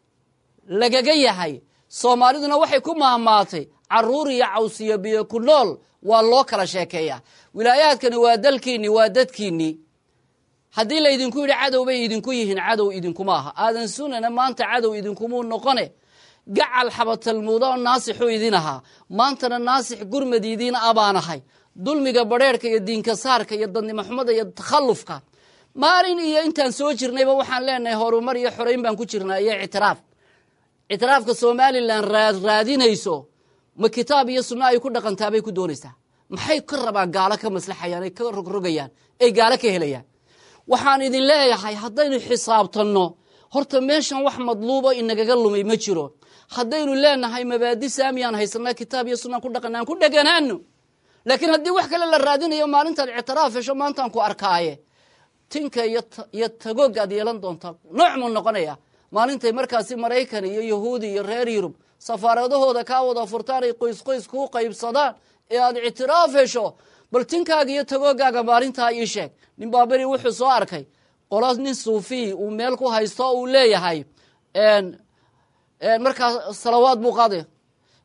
lagaga yahay soomaaliduna waxay ku maahmaatay caruur iyo cawsiyo biyo ku nool waa loo kala sheekeeyaa wilaayaadkani waa dalkiinni waa dadkiinnii haddii laydinku yidhi cadow bay idinku yihiin cadow idinkuma aha aadan sunana maanta cadow idinkumuu noqone gacal xabatalmuuda oo naasixuu idin ahaa maantana naasix gurmad idiin abaanahay dulmiga badrheerhka iyo diinka saarka iyo dadnimo xumada iyo takhallufka maalin iyo intaan soo jirnayba waxaan leenahay horumar iyo xorayn baan ku jirnaa iyo ictiraaf ictiraafka somalilan raadinayso ma kitaab iyo sunno ay ku dhaqantaabay ku doonaysaa maxay ka rabaan gaalo ka maslaxayaan ay ka rogrogayaan ay gaalo ka helayaan waxaan idin leeyahay haddaynu xisaabtanno horta meeshan wax madluubo inagaga lumay ma jiro haddaynu leenahay mabaadi saamiyaan haysanaa kitaab iyo sunnaan ku dhaqana aan ku dheganaano laakiin haddii wax kale la raadinayo maalintaad ictiraaf hesho maantaan ku arkaaye tinka iyo tagoog aad yeelan doontaa nooc muu noqonaya maalintay markaasi maraykan iyo yahuudi iyo reer yurub safaaradahooda kaa wada furtaan ay qoys qoys kuu qaybsadaan ee aad ictiraaf hesho bal tinkaaga iyo tagoogaaga maalintaa ii sheeg nin baaberi wuxuu soo arkay qolo nin suufiy uu meel ku haysto uu leeyahay markaa salawaad buu qaaday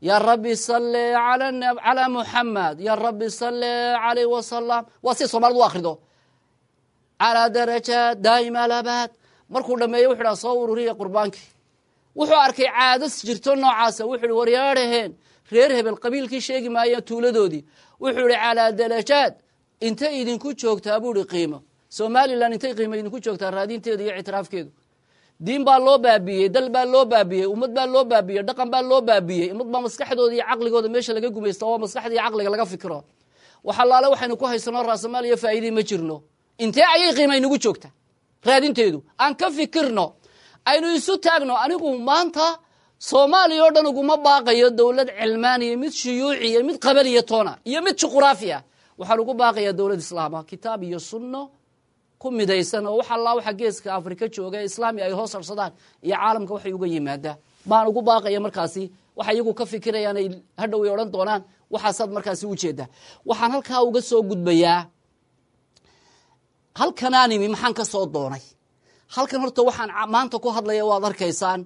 ya rabbi salli calaa muxamed ya rabbi salli calayh wasalam waa si soomaalida u akrido calaa darajaat daa'ima alabaad markuu dhameeyo wuxu dha soo ururiya qurbaankii wuxuu arkay caadas jirto noocaasa wuxu uhi waryaadhaheen reer hebel qabiilkii sheegi maaya tuuladoodii wuxuu ihi calaa darajaat intay idinku joogtaa buu ihi qiimo somalilan intay qiimo idinku joogtaa raadinteedu iyo ictiraafkeedu diin baa loo baabiyey dal baa loo baabiyey ummad baa loo baabiyey dhaqan baa loo baabiyey ummad baa maskaxdooda iyo caqligooda meesha laga gumaysta oo maskaxda iyo caqliga laga fikiro waxalaale waxaynu ku haysano raasamaal iyo faa'iidii ma jirno intee ayay qiima inagu joogta raadinteedu aan ka fikirno aynu isu taagno anigu maanta soomaaliya oo dhan uguma baaqayo dowlad cilmaaniya mid shuyuuciya mid qabaliya toona iyo mid juquraafi ah waxaan ugu baaqayaa dowlad islaama kitaab iyo sunno ku midaysan oo wax allaa waxa geeska afrika jooga ee islaami ay hoos harsadaan iyo caalamka waxay uga yimaadaa baan ugu baaqaya markaasi waxa iyagu ka fikirayaan ay hadhow ay odhan doonaan waxaasaad markaasi ujeedaa waxaan halkaa uga soo gudbayaa halkanaan imi maxaan ka soo doonay halkan horta waxaan maanta ku hadlaya waad arkaysaan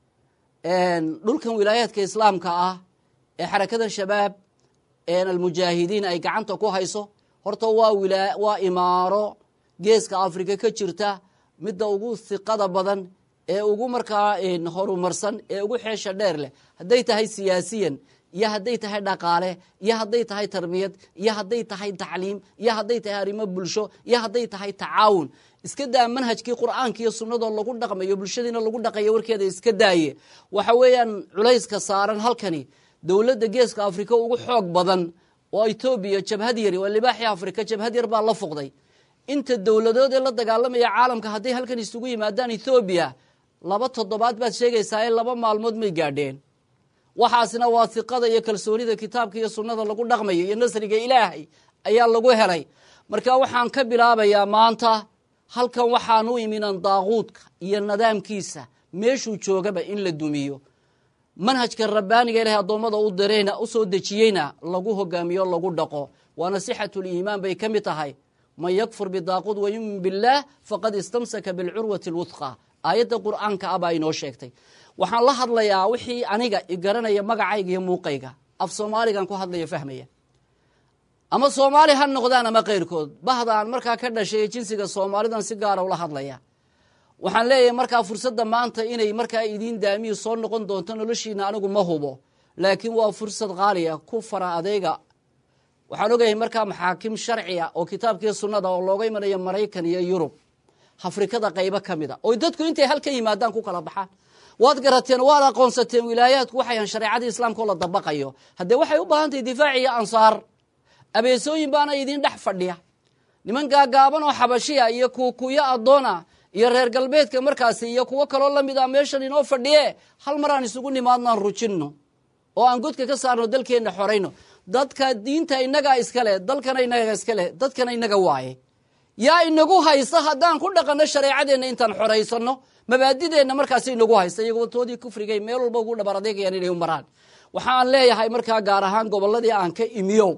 dhulkan wilaayaadka islaamka ah ee xarakada shabaab almujaahidiin ay gacanta ku hayso horta waa waa imaaro geeska afrika ka jirta midda ugu hiqada badan ee ugu markaa horumarsan ee ugu xeesha dheer leh hadday tahay siyaasiyan iyo hadday tahay dhaqaale iyo hadday tahay tarbiyad iyo hadday tahay tacliim iyo hadday tahay arrimo bulsho iyo hadday tahay tacaawun iska daa manhajkii qur'aanka iyo sunnadoo lagu dhaqmayo bulshadiina lagu dhaqayo warkeeda iska daaye waxa weeyaan culayska saaran halkani dowladda geeska afrika ugu xoog badan oo etoobiya jabhad yari waa libaaxii afrika jabhad yar baa la foqday inta dowladood ee la dagaalamaya caalamka hadday halkan isugu yimaadaan ethoobiya laba toddobaad baad sheegaysaa ee laba maalmood may gaadheen waxaasina waa hiqada iyo kalsoonida kitaabka iyo sunnada lagu dhaqmayo iyo nasriga ilaahay ayaa lagu helay marka waxaan ka bilaabayaa maanta halkan waxaan u iminan daaquudka iyo nidaamkiisa meeshuu joogaba in la dumiyo manhajka rabbaaniga ilahay addoommada u dirayna u soo dejiyeyna lagu hogaamiyo lagu dhaqo waana sixatuliimaan bay ka mid tahay man yakfur bidaaquud wayumin billaah faqad istamsaka bilcurwati alwudqa aayadda qur'aanka ah baa inoo sheegtay waxaan la hadlayaa wixii aniga igaranaya magacayga iyo muuqayga af soomaaligan ku hadlaya fahmaya ama soomaali ha noqdaan ama keyrkood bahdaan markaa ka dhashay jinsiga soomaalidan si gaara ula hadlaya waxaan leeyahay markaa fursadda maanta inay markaa idiin daamiyi soo noqon doonto noloshiina anigu ma hubo laakiin waa fursad qaaliya ku fara adeyga waxaan ogayahay markaa maxaakim sharciya oo kitaabkiiyo sunnada oo looga imanayo maraykan iyo yurub afrikada qaybo ka mid a oo dadku intay halka yimaadaan ku kala baxaan waad garateen waad aqoonsateen wilaayaadku waxayan shareecadii islaamka oo la dabaqayo haddee waxay u baahan tahay difaac iyo ansaar abeesooyin baana idiin dhex fadhiya niman gaagaaban oo xabashiya iyo kuukuyo addoona iyo reer galbeedka markaasi iyo kuwo kaloo lamid a meeshan inoo fadhiye hal mar aan isugu nimaadnaan rujinno oo aan godka ka saarno dalkeenna xorayno dadka diinta inagaa iskale dalkana inaga iskale dadkana inaga waaye yaa inagu haysta haddaan ku dhaqanno shareecadeenna intaan xoraysano mabaadideenna markaas inagu haysta iyagoo toodii kufrigay meel walba ugu dhabar adeegayaan inay u maraan waxaan leeyahay markaa gaar ahaan gobolladii aan ka imiyow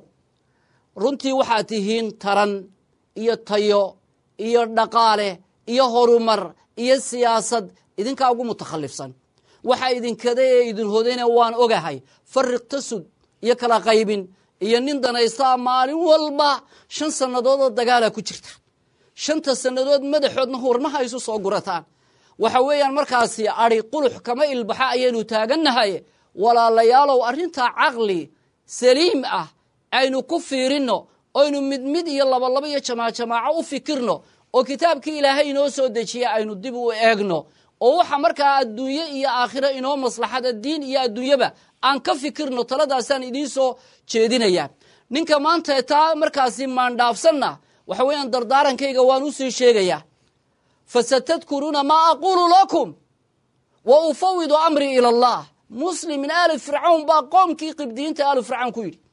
runtii waxaad tihiin taran iyo tayo iyo dhaqaale iyo horumar iyo siyaasad idinkaa ugu mutakhallifsan waxa idinkada ee idin hodayna waan ogahay fariq tasud iyo kala qaybin iyo nin danaystaa maalin walba shan sannadoodoo dagaala ku jirta shanta sannadood madaxoodna hurmaha isu soo gurataan waxa weeyaan markaasi adi qulux kama ilbaxa ayaynu taagannahay walaalayaalow arrintaa caqli saliim ah aynu ku fiirinno oynu mid mid iyo labalabo iyo jamaacjamaaco u fikirno oo kitaabkii ilaahay inoo soo dejiya aynu dib u eegno oo waxa markaa adduunye iyo aakhiro inoo maslaxada diin iyo adduunyaba aan ka fikirno taladaasaan idiin soo jeedinaya ninka maanta taa markaasi maandhaafsanna waxa weeyaan dardaarankayga waan usii sheegayaa fasatadkuruuna maa aquulu lakum wa ufawidu amrii ila allah muslim min aali fircawn baa qoomkii qibdiyiinta aali fircawn ku yidhi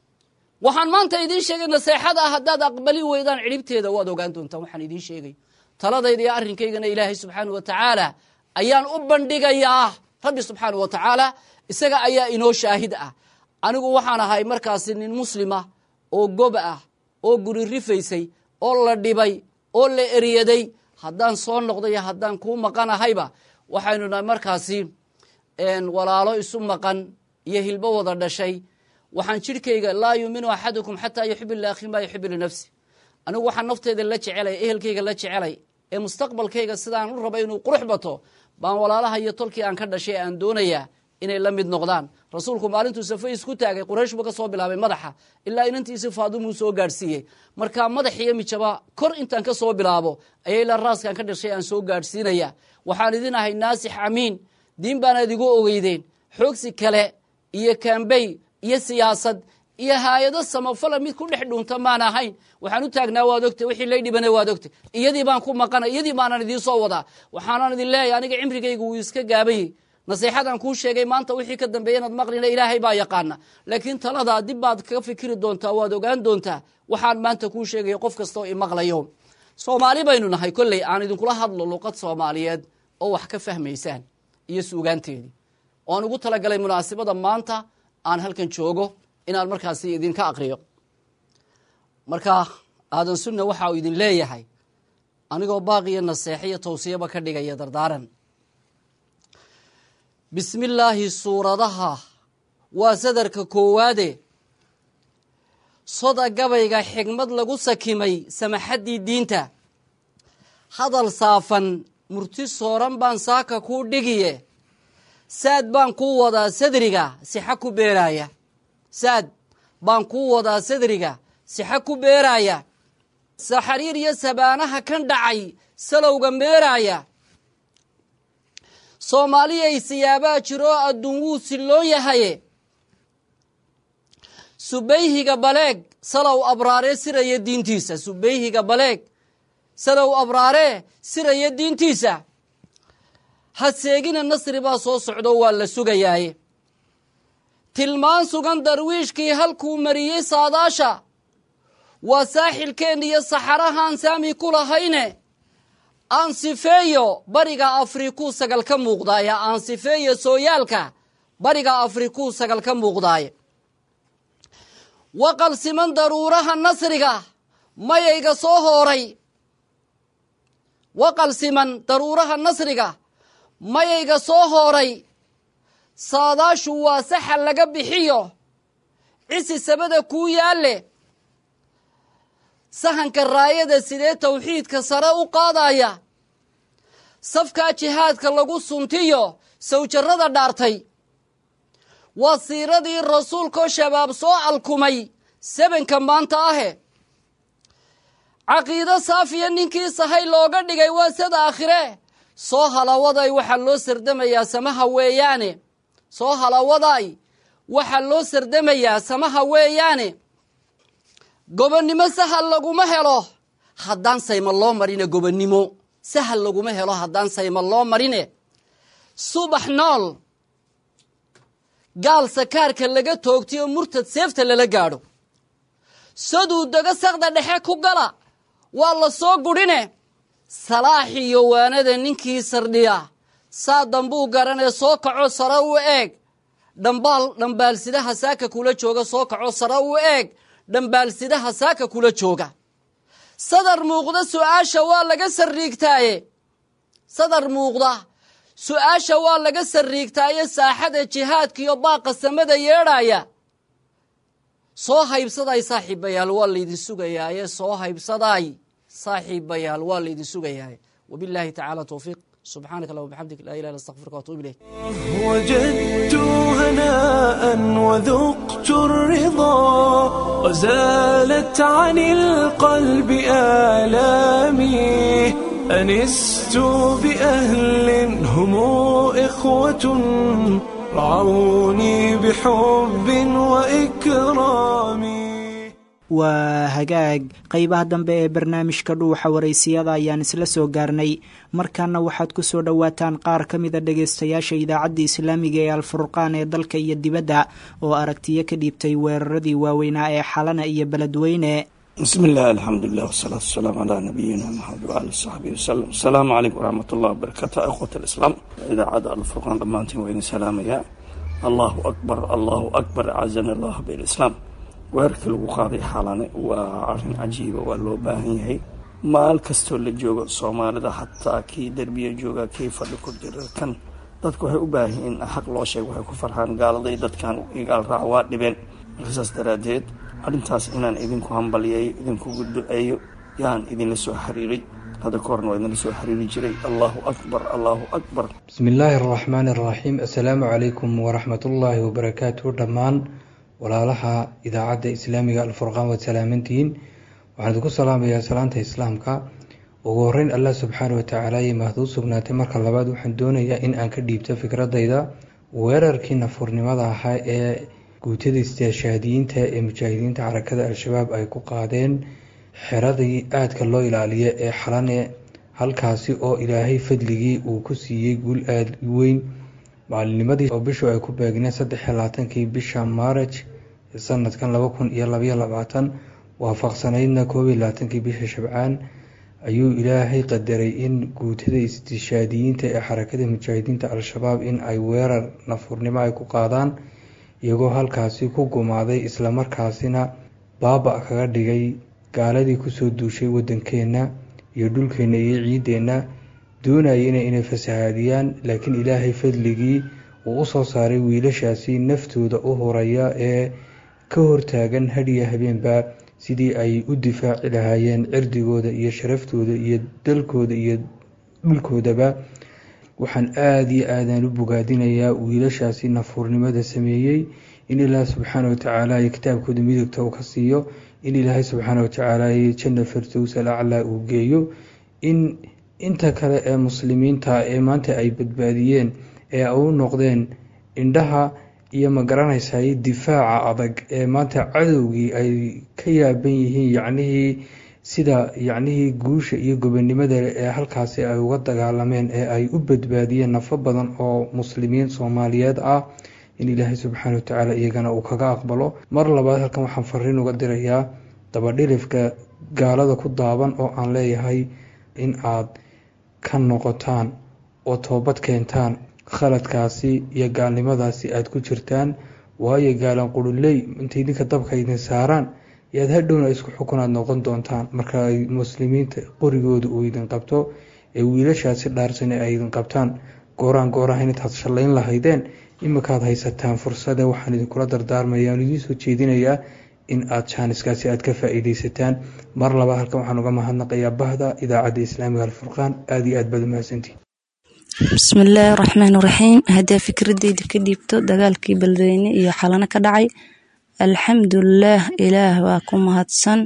waxaan maanta idiin sheegay naseexada ah haddaad aqbali weydaan cidhibteeda waad ogaan doontaan waxaan idiin sheegay taladayda iyo arrinkaygana ilaahay subxaanau wa tacaala ayaan u bandhigayaa rabbi subxaanau wa tacaala isaga ayaa inoo shaahid ah anigu waxaan ahay markaasi nin muslima oo gob ah oo guri rifaysay oo la dhibay oo la eryaday haddaan soo noqdo iyo haddaan kuu maqanahayba waxaynu nahay markaasi walaalo isu maqan iyo hilbo wada dhashay waxaan jidhkayga laa yuuminu axadukum xataa yuxibu liakhi maa yuxibu linafsi anigu waxaan nafteyda la jecelay ehelkayga la jecelay ee mustaqbalkayga sidaan u raba inuu qurux bato baan walaalaha iyo tolkii aan ka dhashay aan doonayaa inay la mid noqdaan rasuulku maalintuu safe isku taagay quraysh buu ka soo bilaabay madaxa ilaa inantiisi faadumuu soo gaadhsiiyey markaa madax iyo mijaba kor intaan ka soo bilaabo ayaa ilaa raaskaan ka dhashay aan soo gaadhsiinaya waxaan idin ahay naasix amiin diin baanaad igu ogeydeen xoogsi kale iyo kambey iyo siyaasad iyo haayado samafala mid ku dhex dhuunta maan ahayn waxaan u taagnaa waad ogtay wixii lay dhibana waad ogtay iyadii baan ku maqana iyadii baanan idiin soo wadaa waxaanan idin leeyahay aniga cimrigaygu wuu iska gaabayey nasiixadaan kuu sheegay maanta wixii ka dambeeya inaad maqlina ilaahay baa yaqaana laakiin taladaa dib baad kaga fikiri doontaa waad ogaan doontaa waxaan maanta kuu sheegaya qof kastoo i maqlayo soomaali baynu nahay kolley aan idinkula hadlo luqad soomaaliyeed oo wax ka fahmaysaan iyo suugaanteedii oan ugu talagalay munaasibada maanta aan halkan joogo inaan markaasi idinka aqriyo marka aadan sunna waxa uu idin leeyahay anigoo baaqiyo naseexiyo tawsiyaba ka dhigaya dardaaran bismi illaahi suuradaha waa sadarka koowaade soda gabayga xigmad lagu sakimay samaxaddii diinta hadal saafan murti sooran baan saaka kuu dhigiye saad baan kuu wadaa sadriga sixa ku beeraaya saad baan kuu wadaa sadriga sixa ku beeraaya saxariir iyo sabaanaha kan dhacay salowga meeraaya soomaaliyay siyaabaa jiroo adduun wuu silloon yahaye subayhiga baleeg salow abraaree siraya diintiisa subayhiga baleeg salow abraaree siraya diintiisa haseegina nasri baa soo socdo waa la sugayaaye tilmaan sugan darwiishkii halkuu mariyey saadaasha waa saaxilkeen iyo saxarahaan saami ku lahayne aansifeeyo bariga afrikuu sagal ka muuqdaaye aansifeeyo sooyaalka bariga afrikuu sagal ka muuqdaaye waqal siman daruuraha nasriga mayayga soo hooray waqal siman daruuraha nasriga mayayga soo hooray saadaashu waa saxa laga bixiyo cisi sabada kuu yaalle sahanka raayada sidee tawxiidka sare u qaadaya safkaa jihaadka lagu suntiyo sawjarrada dhaartay waa siiradii rasuulkoo shabaab soo alkumay sebenka maanta ahe caqiido saafiya ninkii sahay looga dhigay waa sada aakhire soo halawaday waxaa loo sardamayaa samaha weeyaane soo halawaday waxaa loo sardamayaa samaha weeyaane gobonnimo sahal laguma helo haddaan sayma loo marine gobonnimo sahal laguma helo haddaan sayma loo marine subax nool gaal sakaarka laga toogtayo murtad seefta lala gaadho saduu dego sakda dhexe ku gala waa la soo gudhine salaaxiyo waanada ninkii sardhiya saa dambuu garanee soo kaco sare u eeg dhambaal dhambaalsidaha saaka kula jooga soo kaco sare u eeg dhambaalsidaha saaka kula jooga sadar muuqda su-aasha waa laga sarriigtaaye sadar muuqda su-aasha waa laga sarriigtaaye saaxada jihaadkiiyo baaqa samada yeedhaya soo haybsaday saaxiibayaal waa laydin sugayaaye soo haybsaday saaxiibayaal waa laydin sugayaaye wabilaahi tacaala towfiiq subxaanaka allah wabxamdik laa ilah illa astaqfiruka watuub ilayk
وجدت هناء وذقت الرضا وزالت عن القلب آلامي أنست بأهل هم إخوة رعوني بحب وإكرام
waa hagaag qeybaha dambe ee barnaamijka dhuuxa waraysiyada ayaan isla soo gaarnay markaana waxaad ku soo dhowaataan qaar ka mida dhagaystayaasha idaacadda islaamiga ee alfurqaan ee dalka iyo dibadda oo aragtiyo ka dhiibtay weeraradii waaweynaa ee xalana iyo beledweyne
bismi illah alxamdulilah wasalaatu wasalaamu calaa nabiyina maxamed waali saxbihi wasalam asalaamu calaykum waraxmat ullah wabarakaatu ikhwat alislaam idaacadda alfurqaan dhammaantiin waa idin salaamayaa allahu akbar allahu akbar acazana allah bilislaam weerarkii lagu qaaday xalane waa arrin cajiiba waa loo baahan yahay maal kastoo la joogo soomaalida xataa kii derbiya jooga kii fadhi ku jira kan dadku waxay u baahan yihiin in xaq loo sheego waxay ku farxaan gaaladay dadkan igaal raac waa dhibeen marka saas daraaddeed arrintaas inaan idinku hambalyeeyo idinkugu duceeyo yaan idinla soo xiriiray hadda ka horna waa idinla soo xiriiri jiray allahu akbar allahu akbar
bismi illaahi araxmaani araxiim assalaamu calaykum waraxmatullaahi wabarakaatu dhammaan walaalaha idaacadda islaamiga alfurqaan waad salaamantihiin waxaan idinku salaamayaa salaanta islaamka ugu horeyn allah subxaana watacaala iyo mahaduu sugnaatay marka labaad waxaan doonayaa in aan ka dhiibto fikradayda weerarkii nafurnimada ahaa ee guutada istaashaadiyiinta ee mujaahidiinta xarakada al-shabaab ay ku qaadeen xeradii aadka loo ilaaliya ee xalane halkaasi oo ilaahay fadligii uu ku siiyey guul aada weyn maalinimadii oo bishu ay ku beegneen saddex iyo labaatankii bisha maaraj sanadkan laba kun iyo labaiyo labaatan waafaqsanaydna koob iyo labaatankii bisha shabcaan ayuu ilaahay qadaray in guutada istishaadiyiinta ee xarakada mujaahidiinta al-shabaab in ay weerar nafurnimo ay ku qaadaan iyagoo halkaasi ku gumaaday islamarkaasina baaba kaga dhigay gaaladii kusoo duushay wadankeena iyo dhulkeena iyo ciideenna doonayana inay fasahaadiyaan laakiin ilaahay fadligii uu usoo saaray wiilashaasi naftooda u horaya ee ka hortaagan hadhiya habeenba sidii ay u difaaci lahaayeen cirdigooda iyo sharaftooda iyo dalkooda iyo dhulkoodaba waxaan aada iyo aadaan u bogaadinayaa wiilashaasi nafuurnimada sameeyey in ilaahi subxaana watacaala iyo kitaabkooda midogta uu ka siiyo in ilaahay subxaana watacaala janna firdows al aclaa uu geeyo in inta kale ee muslimiinta ee maanta ay badbaadiyeen ee u noqdeen indhaha iyo ma garanaysay difaaca adag ee maanta cadowgii ay ka yaaban yihiin yacnihii sida yacnihii guusha iyo gobonimada ee halkaasi ay uga dagaalameen ee ay u badbaadiyeen nafo badan oo muslimiin soomaaliyeed ah in ilaahay subxaana watacaala iyagana uu kaga aqbalo mar labaad halkan waxaan fariin uga dirayaa dabadhilifka gaalada ku daaban oo aan leeyahay in aad ka noqotaan oo toobad keentaan khaladkaasi iyo gaalnimadaasi aada ku jirtaan waayo gaalan quruley intay idinka dabka idin saaraan yaad hadhowna isku xukun aad noqon doontaan marka ay muslimiinta qorigooda uu idin qabto ee wiilashaasi dhaarsane ay idin qabtaan gooraan goorahan intaad shallayn lahaydeen imikaad haysataan fursada waxaan idinkula dardaarmaya aan idiin soo jeedinayaa in aad jaaniskaasi aad ka faa-iideysataan mar laba halkan waxaan uga mahadnaqayaa bahda idaacadda islaamiga alfurqaan aada iyo aad baad umahadsantihin
bismillaahi raxmaan raxiim haddii fikradeyda ka dhiibto dagaalkii beledweyne iyo xalano ka dhacay alxamdulilaah ilaah waa ku mahadsan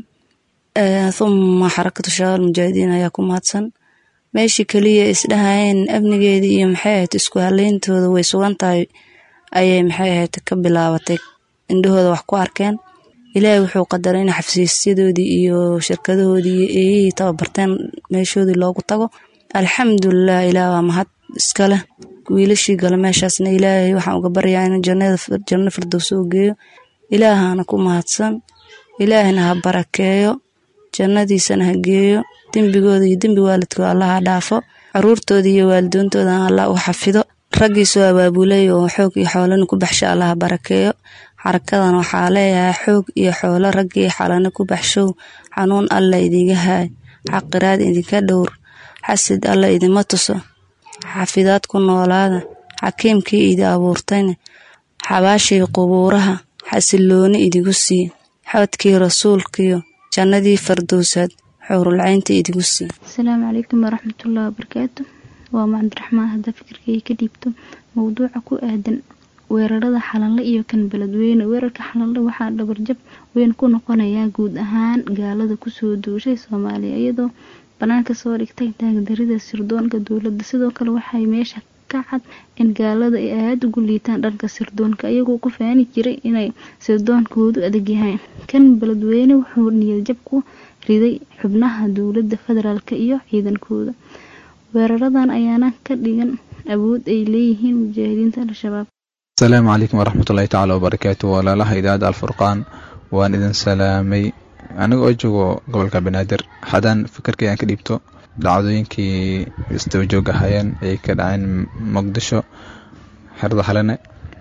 huma xarakatu shabaab mujaahidiin ayaa ku mahadsan meeshii keliya isdhahayeen amnigeedii iyo maxay ahayd isku haleyntooda way sugan tahay ayay maxay ahayd ka bilaabatay indhahooda wax ku arkeen ilaahay wuxuu qadaray in xafiisyadoodii iyo shirkadahoodii iyo eeyihii tababarteen meeshoodii loogu tago alxamdulilah ilaah waa mahad iskaleh wiilashii gala meeshaasna ilaahay waxaan uga baryaa in janno firdows u geeyo ilaahana ku mahadsan ilaahna ha barakeeyo jannadiisana ha geeyo dembigooda iyo dembi waalidkooda allah ha dhaafo caruurtooda iyo waalidoontoodana allah u xafido raggiisoo abaabulay oo xoog iyo xoolana ku baxsha allah ha barakeeyo xarakadan waxaa leeyahay xoog iyo xoolo raggii xalana ku baxshow xanuun alla idiga haay xaqiraad idinka dhowr xasid alla idima tuso xafidaad ku noolaada xakiimkii idi abuurtayna xabaashii qubuuraha xasilooni idigu sii xodkii rasuulkiyo jannadii fardowsaad xowrulcaynta idigu sii
asalaamu calaykum waraxmatullahi wabarakaatu waa macabdiraxmaan haddaa fikirkay ka dhiibto mowduuca ku aadan weerarada xalanle iyo kan beledweyne weerarka xalanle waxaa dhabarjab weyn ku noqonayaa guud ahaan gaalada kusoo duushay soomaaliya iyadoo banaanka soo dhigtay taagdarida sirdoonka dowladda sidoo kale waxay meesha ka cad in gaalada ay aada ugu liitaan dhanka sirdoonka iyagoo ku faani jiray inay sirdoonkoodu adag yahay kan beledweyne wuxuu niyadjab ku riday xubnaha dowladda federaalk iyo ciidankooda weeraradan ayaana ka dhigan awood ay leeyihiin mujaahidiinta al-shabaab
asalaamu calaykum waraxmatullahi tacaala wabarakaatu walaalaha idaacadda alfurqaan waan idin salaamay aniga oo joogo gobolka banaadir haddaan fikirkii aan ka dhiibto dhacdooyinkii isdabajooga hayeen ay ka dhaceen muqdisho xerada halene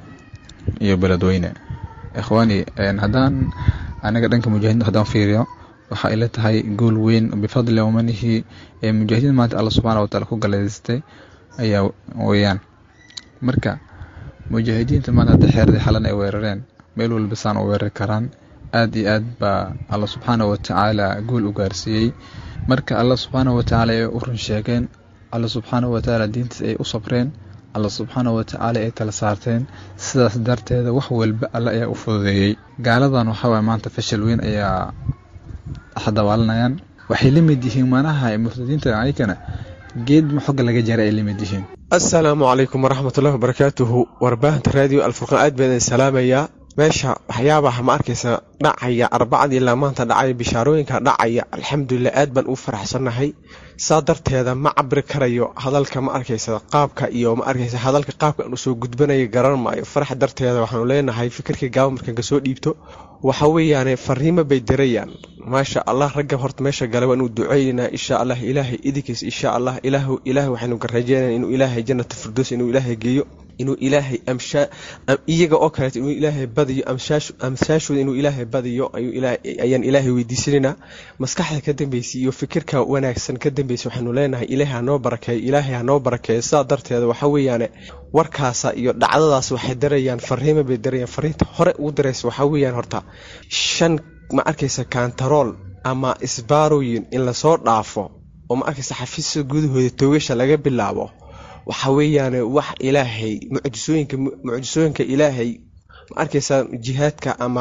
iyo beledweyne ikhwaani haddaan aniga dhanka mujaahidiinta haddaan fiiriyo waxaa ila tahay gool weyn bifadli umanihi ee mujaahidiin maanta alla subxaana wataala ku galaystay ayaa weyaan marka mujaahidiinta maanta hadda xeerdii xalan ay weerareen meel walba saan u weerari karaan aad iyo aad baa alla subxaana watacaala guul u gaarsiiyey marka alla subxaana watacaala ay u run sheegeen alla subxaana watacaala diintiis ay u sabreen alla subxaana watacaala ay tala saarteen sidaas darteeda wax walba alla ayaa u fududeeyey gaaladan waxawaay maanta fashal weyn ayaa xadabaalanayaan waxay la mid yihiin manaha murtadiinta ayakana geed xogga laga jara ay la mid yihiin
assalaamu calaykum waraxmatullahi wabarakaatuhu warbaahinta raadiyo alfurqaan aad baan idin salaamayaa meesha waxyaabaha ma arkaysa dhacaya arbacadii ilaa maanta dhacaya bishaarooyinka dhacaya alxamdulilah aad baan u faraxsannahay saa darteeda ma cabri karayo hadalka ma arkaysa qaabka iyo ma arkaysa hadalka qaabka aan usoo gudbanaya garan maayo farax darteeda waxaanu leenahay fikirkii gaaba markaan kasoo dhiibto waxa weeyaane fariimo bay dirayaan maasha allah ragga horta meesha gale waan u duceynaynaa insha allah ilaahay idinkiis insha allah ilaah ilaahay waxaynu ka rajeynaya inuu ilaahay jannata firdows inuu ilaahay geeyo inuu ilaahay amshaa iyaga oo kaleeto inuu ilaahay badiyo amsaashooda inuu ilaahay badiyo ayaan ilaahay weydiisanaynaa maskaxda ka dambeysay iyo fikirka wanaagsan ka dambeysay waxaanu leenahay ilaahay hanoo barakeeyo ilaahay hanoo barakeeyo sidaa darteeda waxa weeyaane warkaasa iyo dhacdadaas waxay darayaan fariimo bay darayaan fariinta hore ugu daraysa waxaa weeyaan horta shan ma arkaysa kantarool ama isbaarooyin in lasoo dhaafo oo ma arkaysa xafiisyada gudahooda toogasha laga bilaabo waxa weeyaane wax ilaahay mucjisooyinka mucjisooyinka ilaahay ma arkaysaa jihaadka ama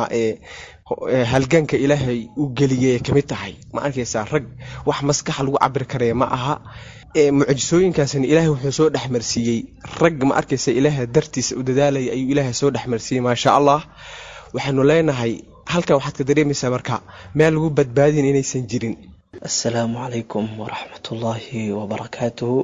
halganka ilaahay u geliyay ka mid tahay ma arkaysaa rag wax maskaxa lagu cabiri karaya ma aha mucjisooyinkaasna ilaahay wuxuu soo dhexmarsiiyey rag ma arkaysa ilaahay dartiisa u dadaalaya ayuu ilaahay soo dhexmarsiiyey maasha allah waxaanu leenahay halkan waxaad ka dareemaysaa marka meel lagu badbaadin inaysan jirin
assalaamu calaykum waraxmatullaahi wabarakaatuhu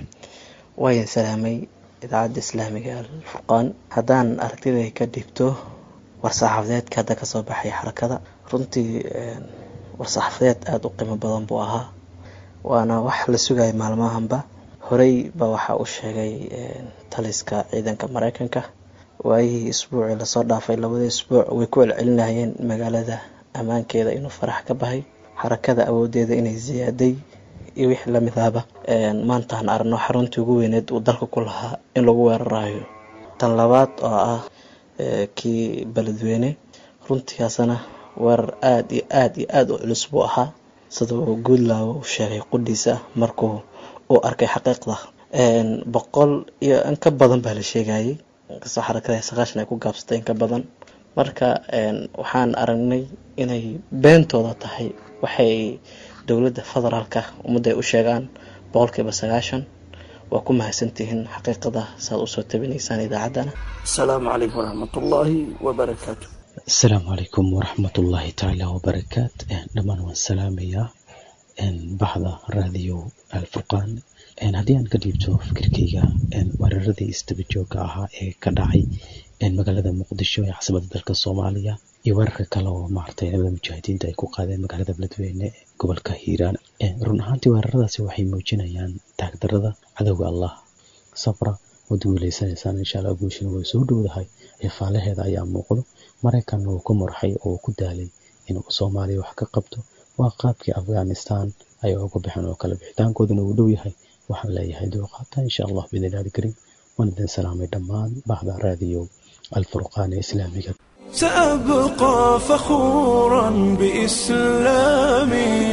waayan salaamay idaacadda islaamiga alfurqaan haddaan aragtiday ka dhibto war-saxaafadeedka hadda kasoo baxay xarakada runtii war-saxaafadeed aada u qiimo badan buu ahaa waana wax la sugaya maalmahanba horey baa waxaa u sheegay taliska ciidanka mareykanka waayihii isbuucii lasoo dhaafay labada isbuuc way ku celcelinayeen magaalada ammaankeeda inuu farax ka bahay xarakada awoodeeda inay siyaaday iyo wixii lamid ahba maantaan aragno xaruntii ugu weyneed uu dalka ku lahaa in lagu weerarayo tan labaad oo ah kii beledweyne runtigaasna weerar aada iyo aada iyo aada u culus buu ahaa sida uu guudlaawo u sheegay qudhiisa markuu uu arkay xaqiiqda boqol iyo in ka badan baa la sheegayay inkastoo xarakada saqaashan ay ku gaabsatay in ka badan marka waxaan aragnay inay beentooda tahay waxay dowladda federaalka ummadda ay u sheegaan boqolkiiba sagaashan waa ku mahadsantihiin xaqiiqada saaad usoo tabinaysaan idaacaddana
asalaamu calaykum waraxmatullaahi wabarakaatu
asalaamu calaykum waraxmatullaahi tacaala wabarakaat dhammaan waan salaamayaa baxda raadiyo alfurqaan haddii aan ka dhiibto fikirkayga weeraradii istaba joogga ahaa ee ka dhacay magaalada muqdisho ee caasimada dalka soomaaliya iyo weerarka kale oo maaragtay ciidamada mujaahidiinta ay ku qaadeen magaalada beledweyne ee gobolka hiiraan run ahaantii weeraradaasi waxay muujinayaan taagdarada cadowga allah sabra waad guuleysanaysaan insha allah guushina way soo dhowdahay eefaalaheeda ayaa muuqdo maraykanna uu ku murxay oo ku daalay inuu soomaaliya wax ka qabto waa qaabkii afghanistan ay uga baxeen oo kale bixitaankooduna uu dhow yahay waxaan leeyahay dulqaata insha allah biidnillahi karim waan idin salaamay dhammaan baxda raadiyo alfurqaan ee islaamiga
سأبقى فخورا بإسلامي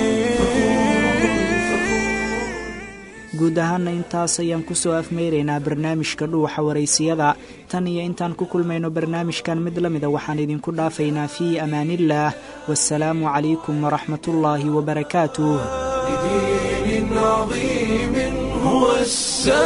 guud ahaana intaas ayaan kusoo afmeyraynaa barnaamijka dhuuxa waraysiyada tan iyo intaan ku kulmayno barnaamijkan mid la mida waxaan idinku dhaafaynaa fii amaaniillaah wasalaamu calaykum waraxmatullaahi wabarakaatuh
لدين عظيم هو السلام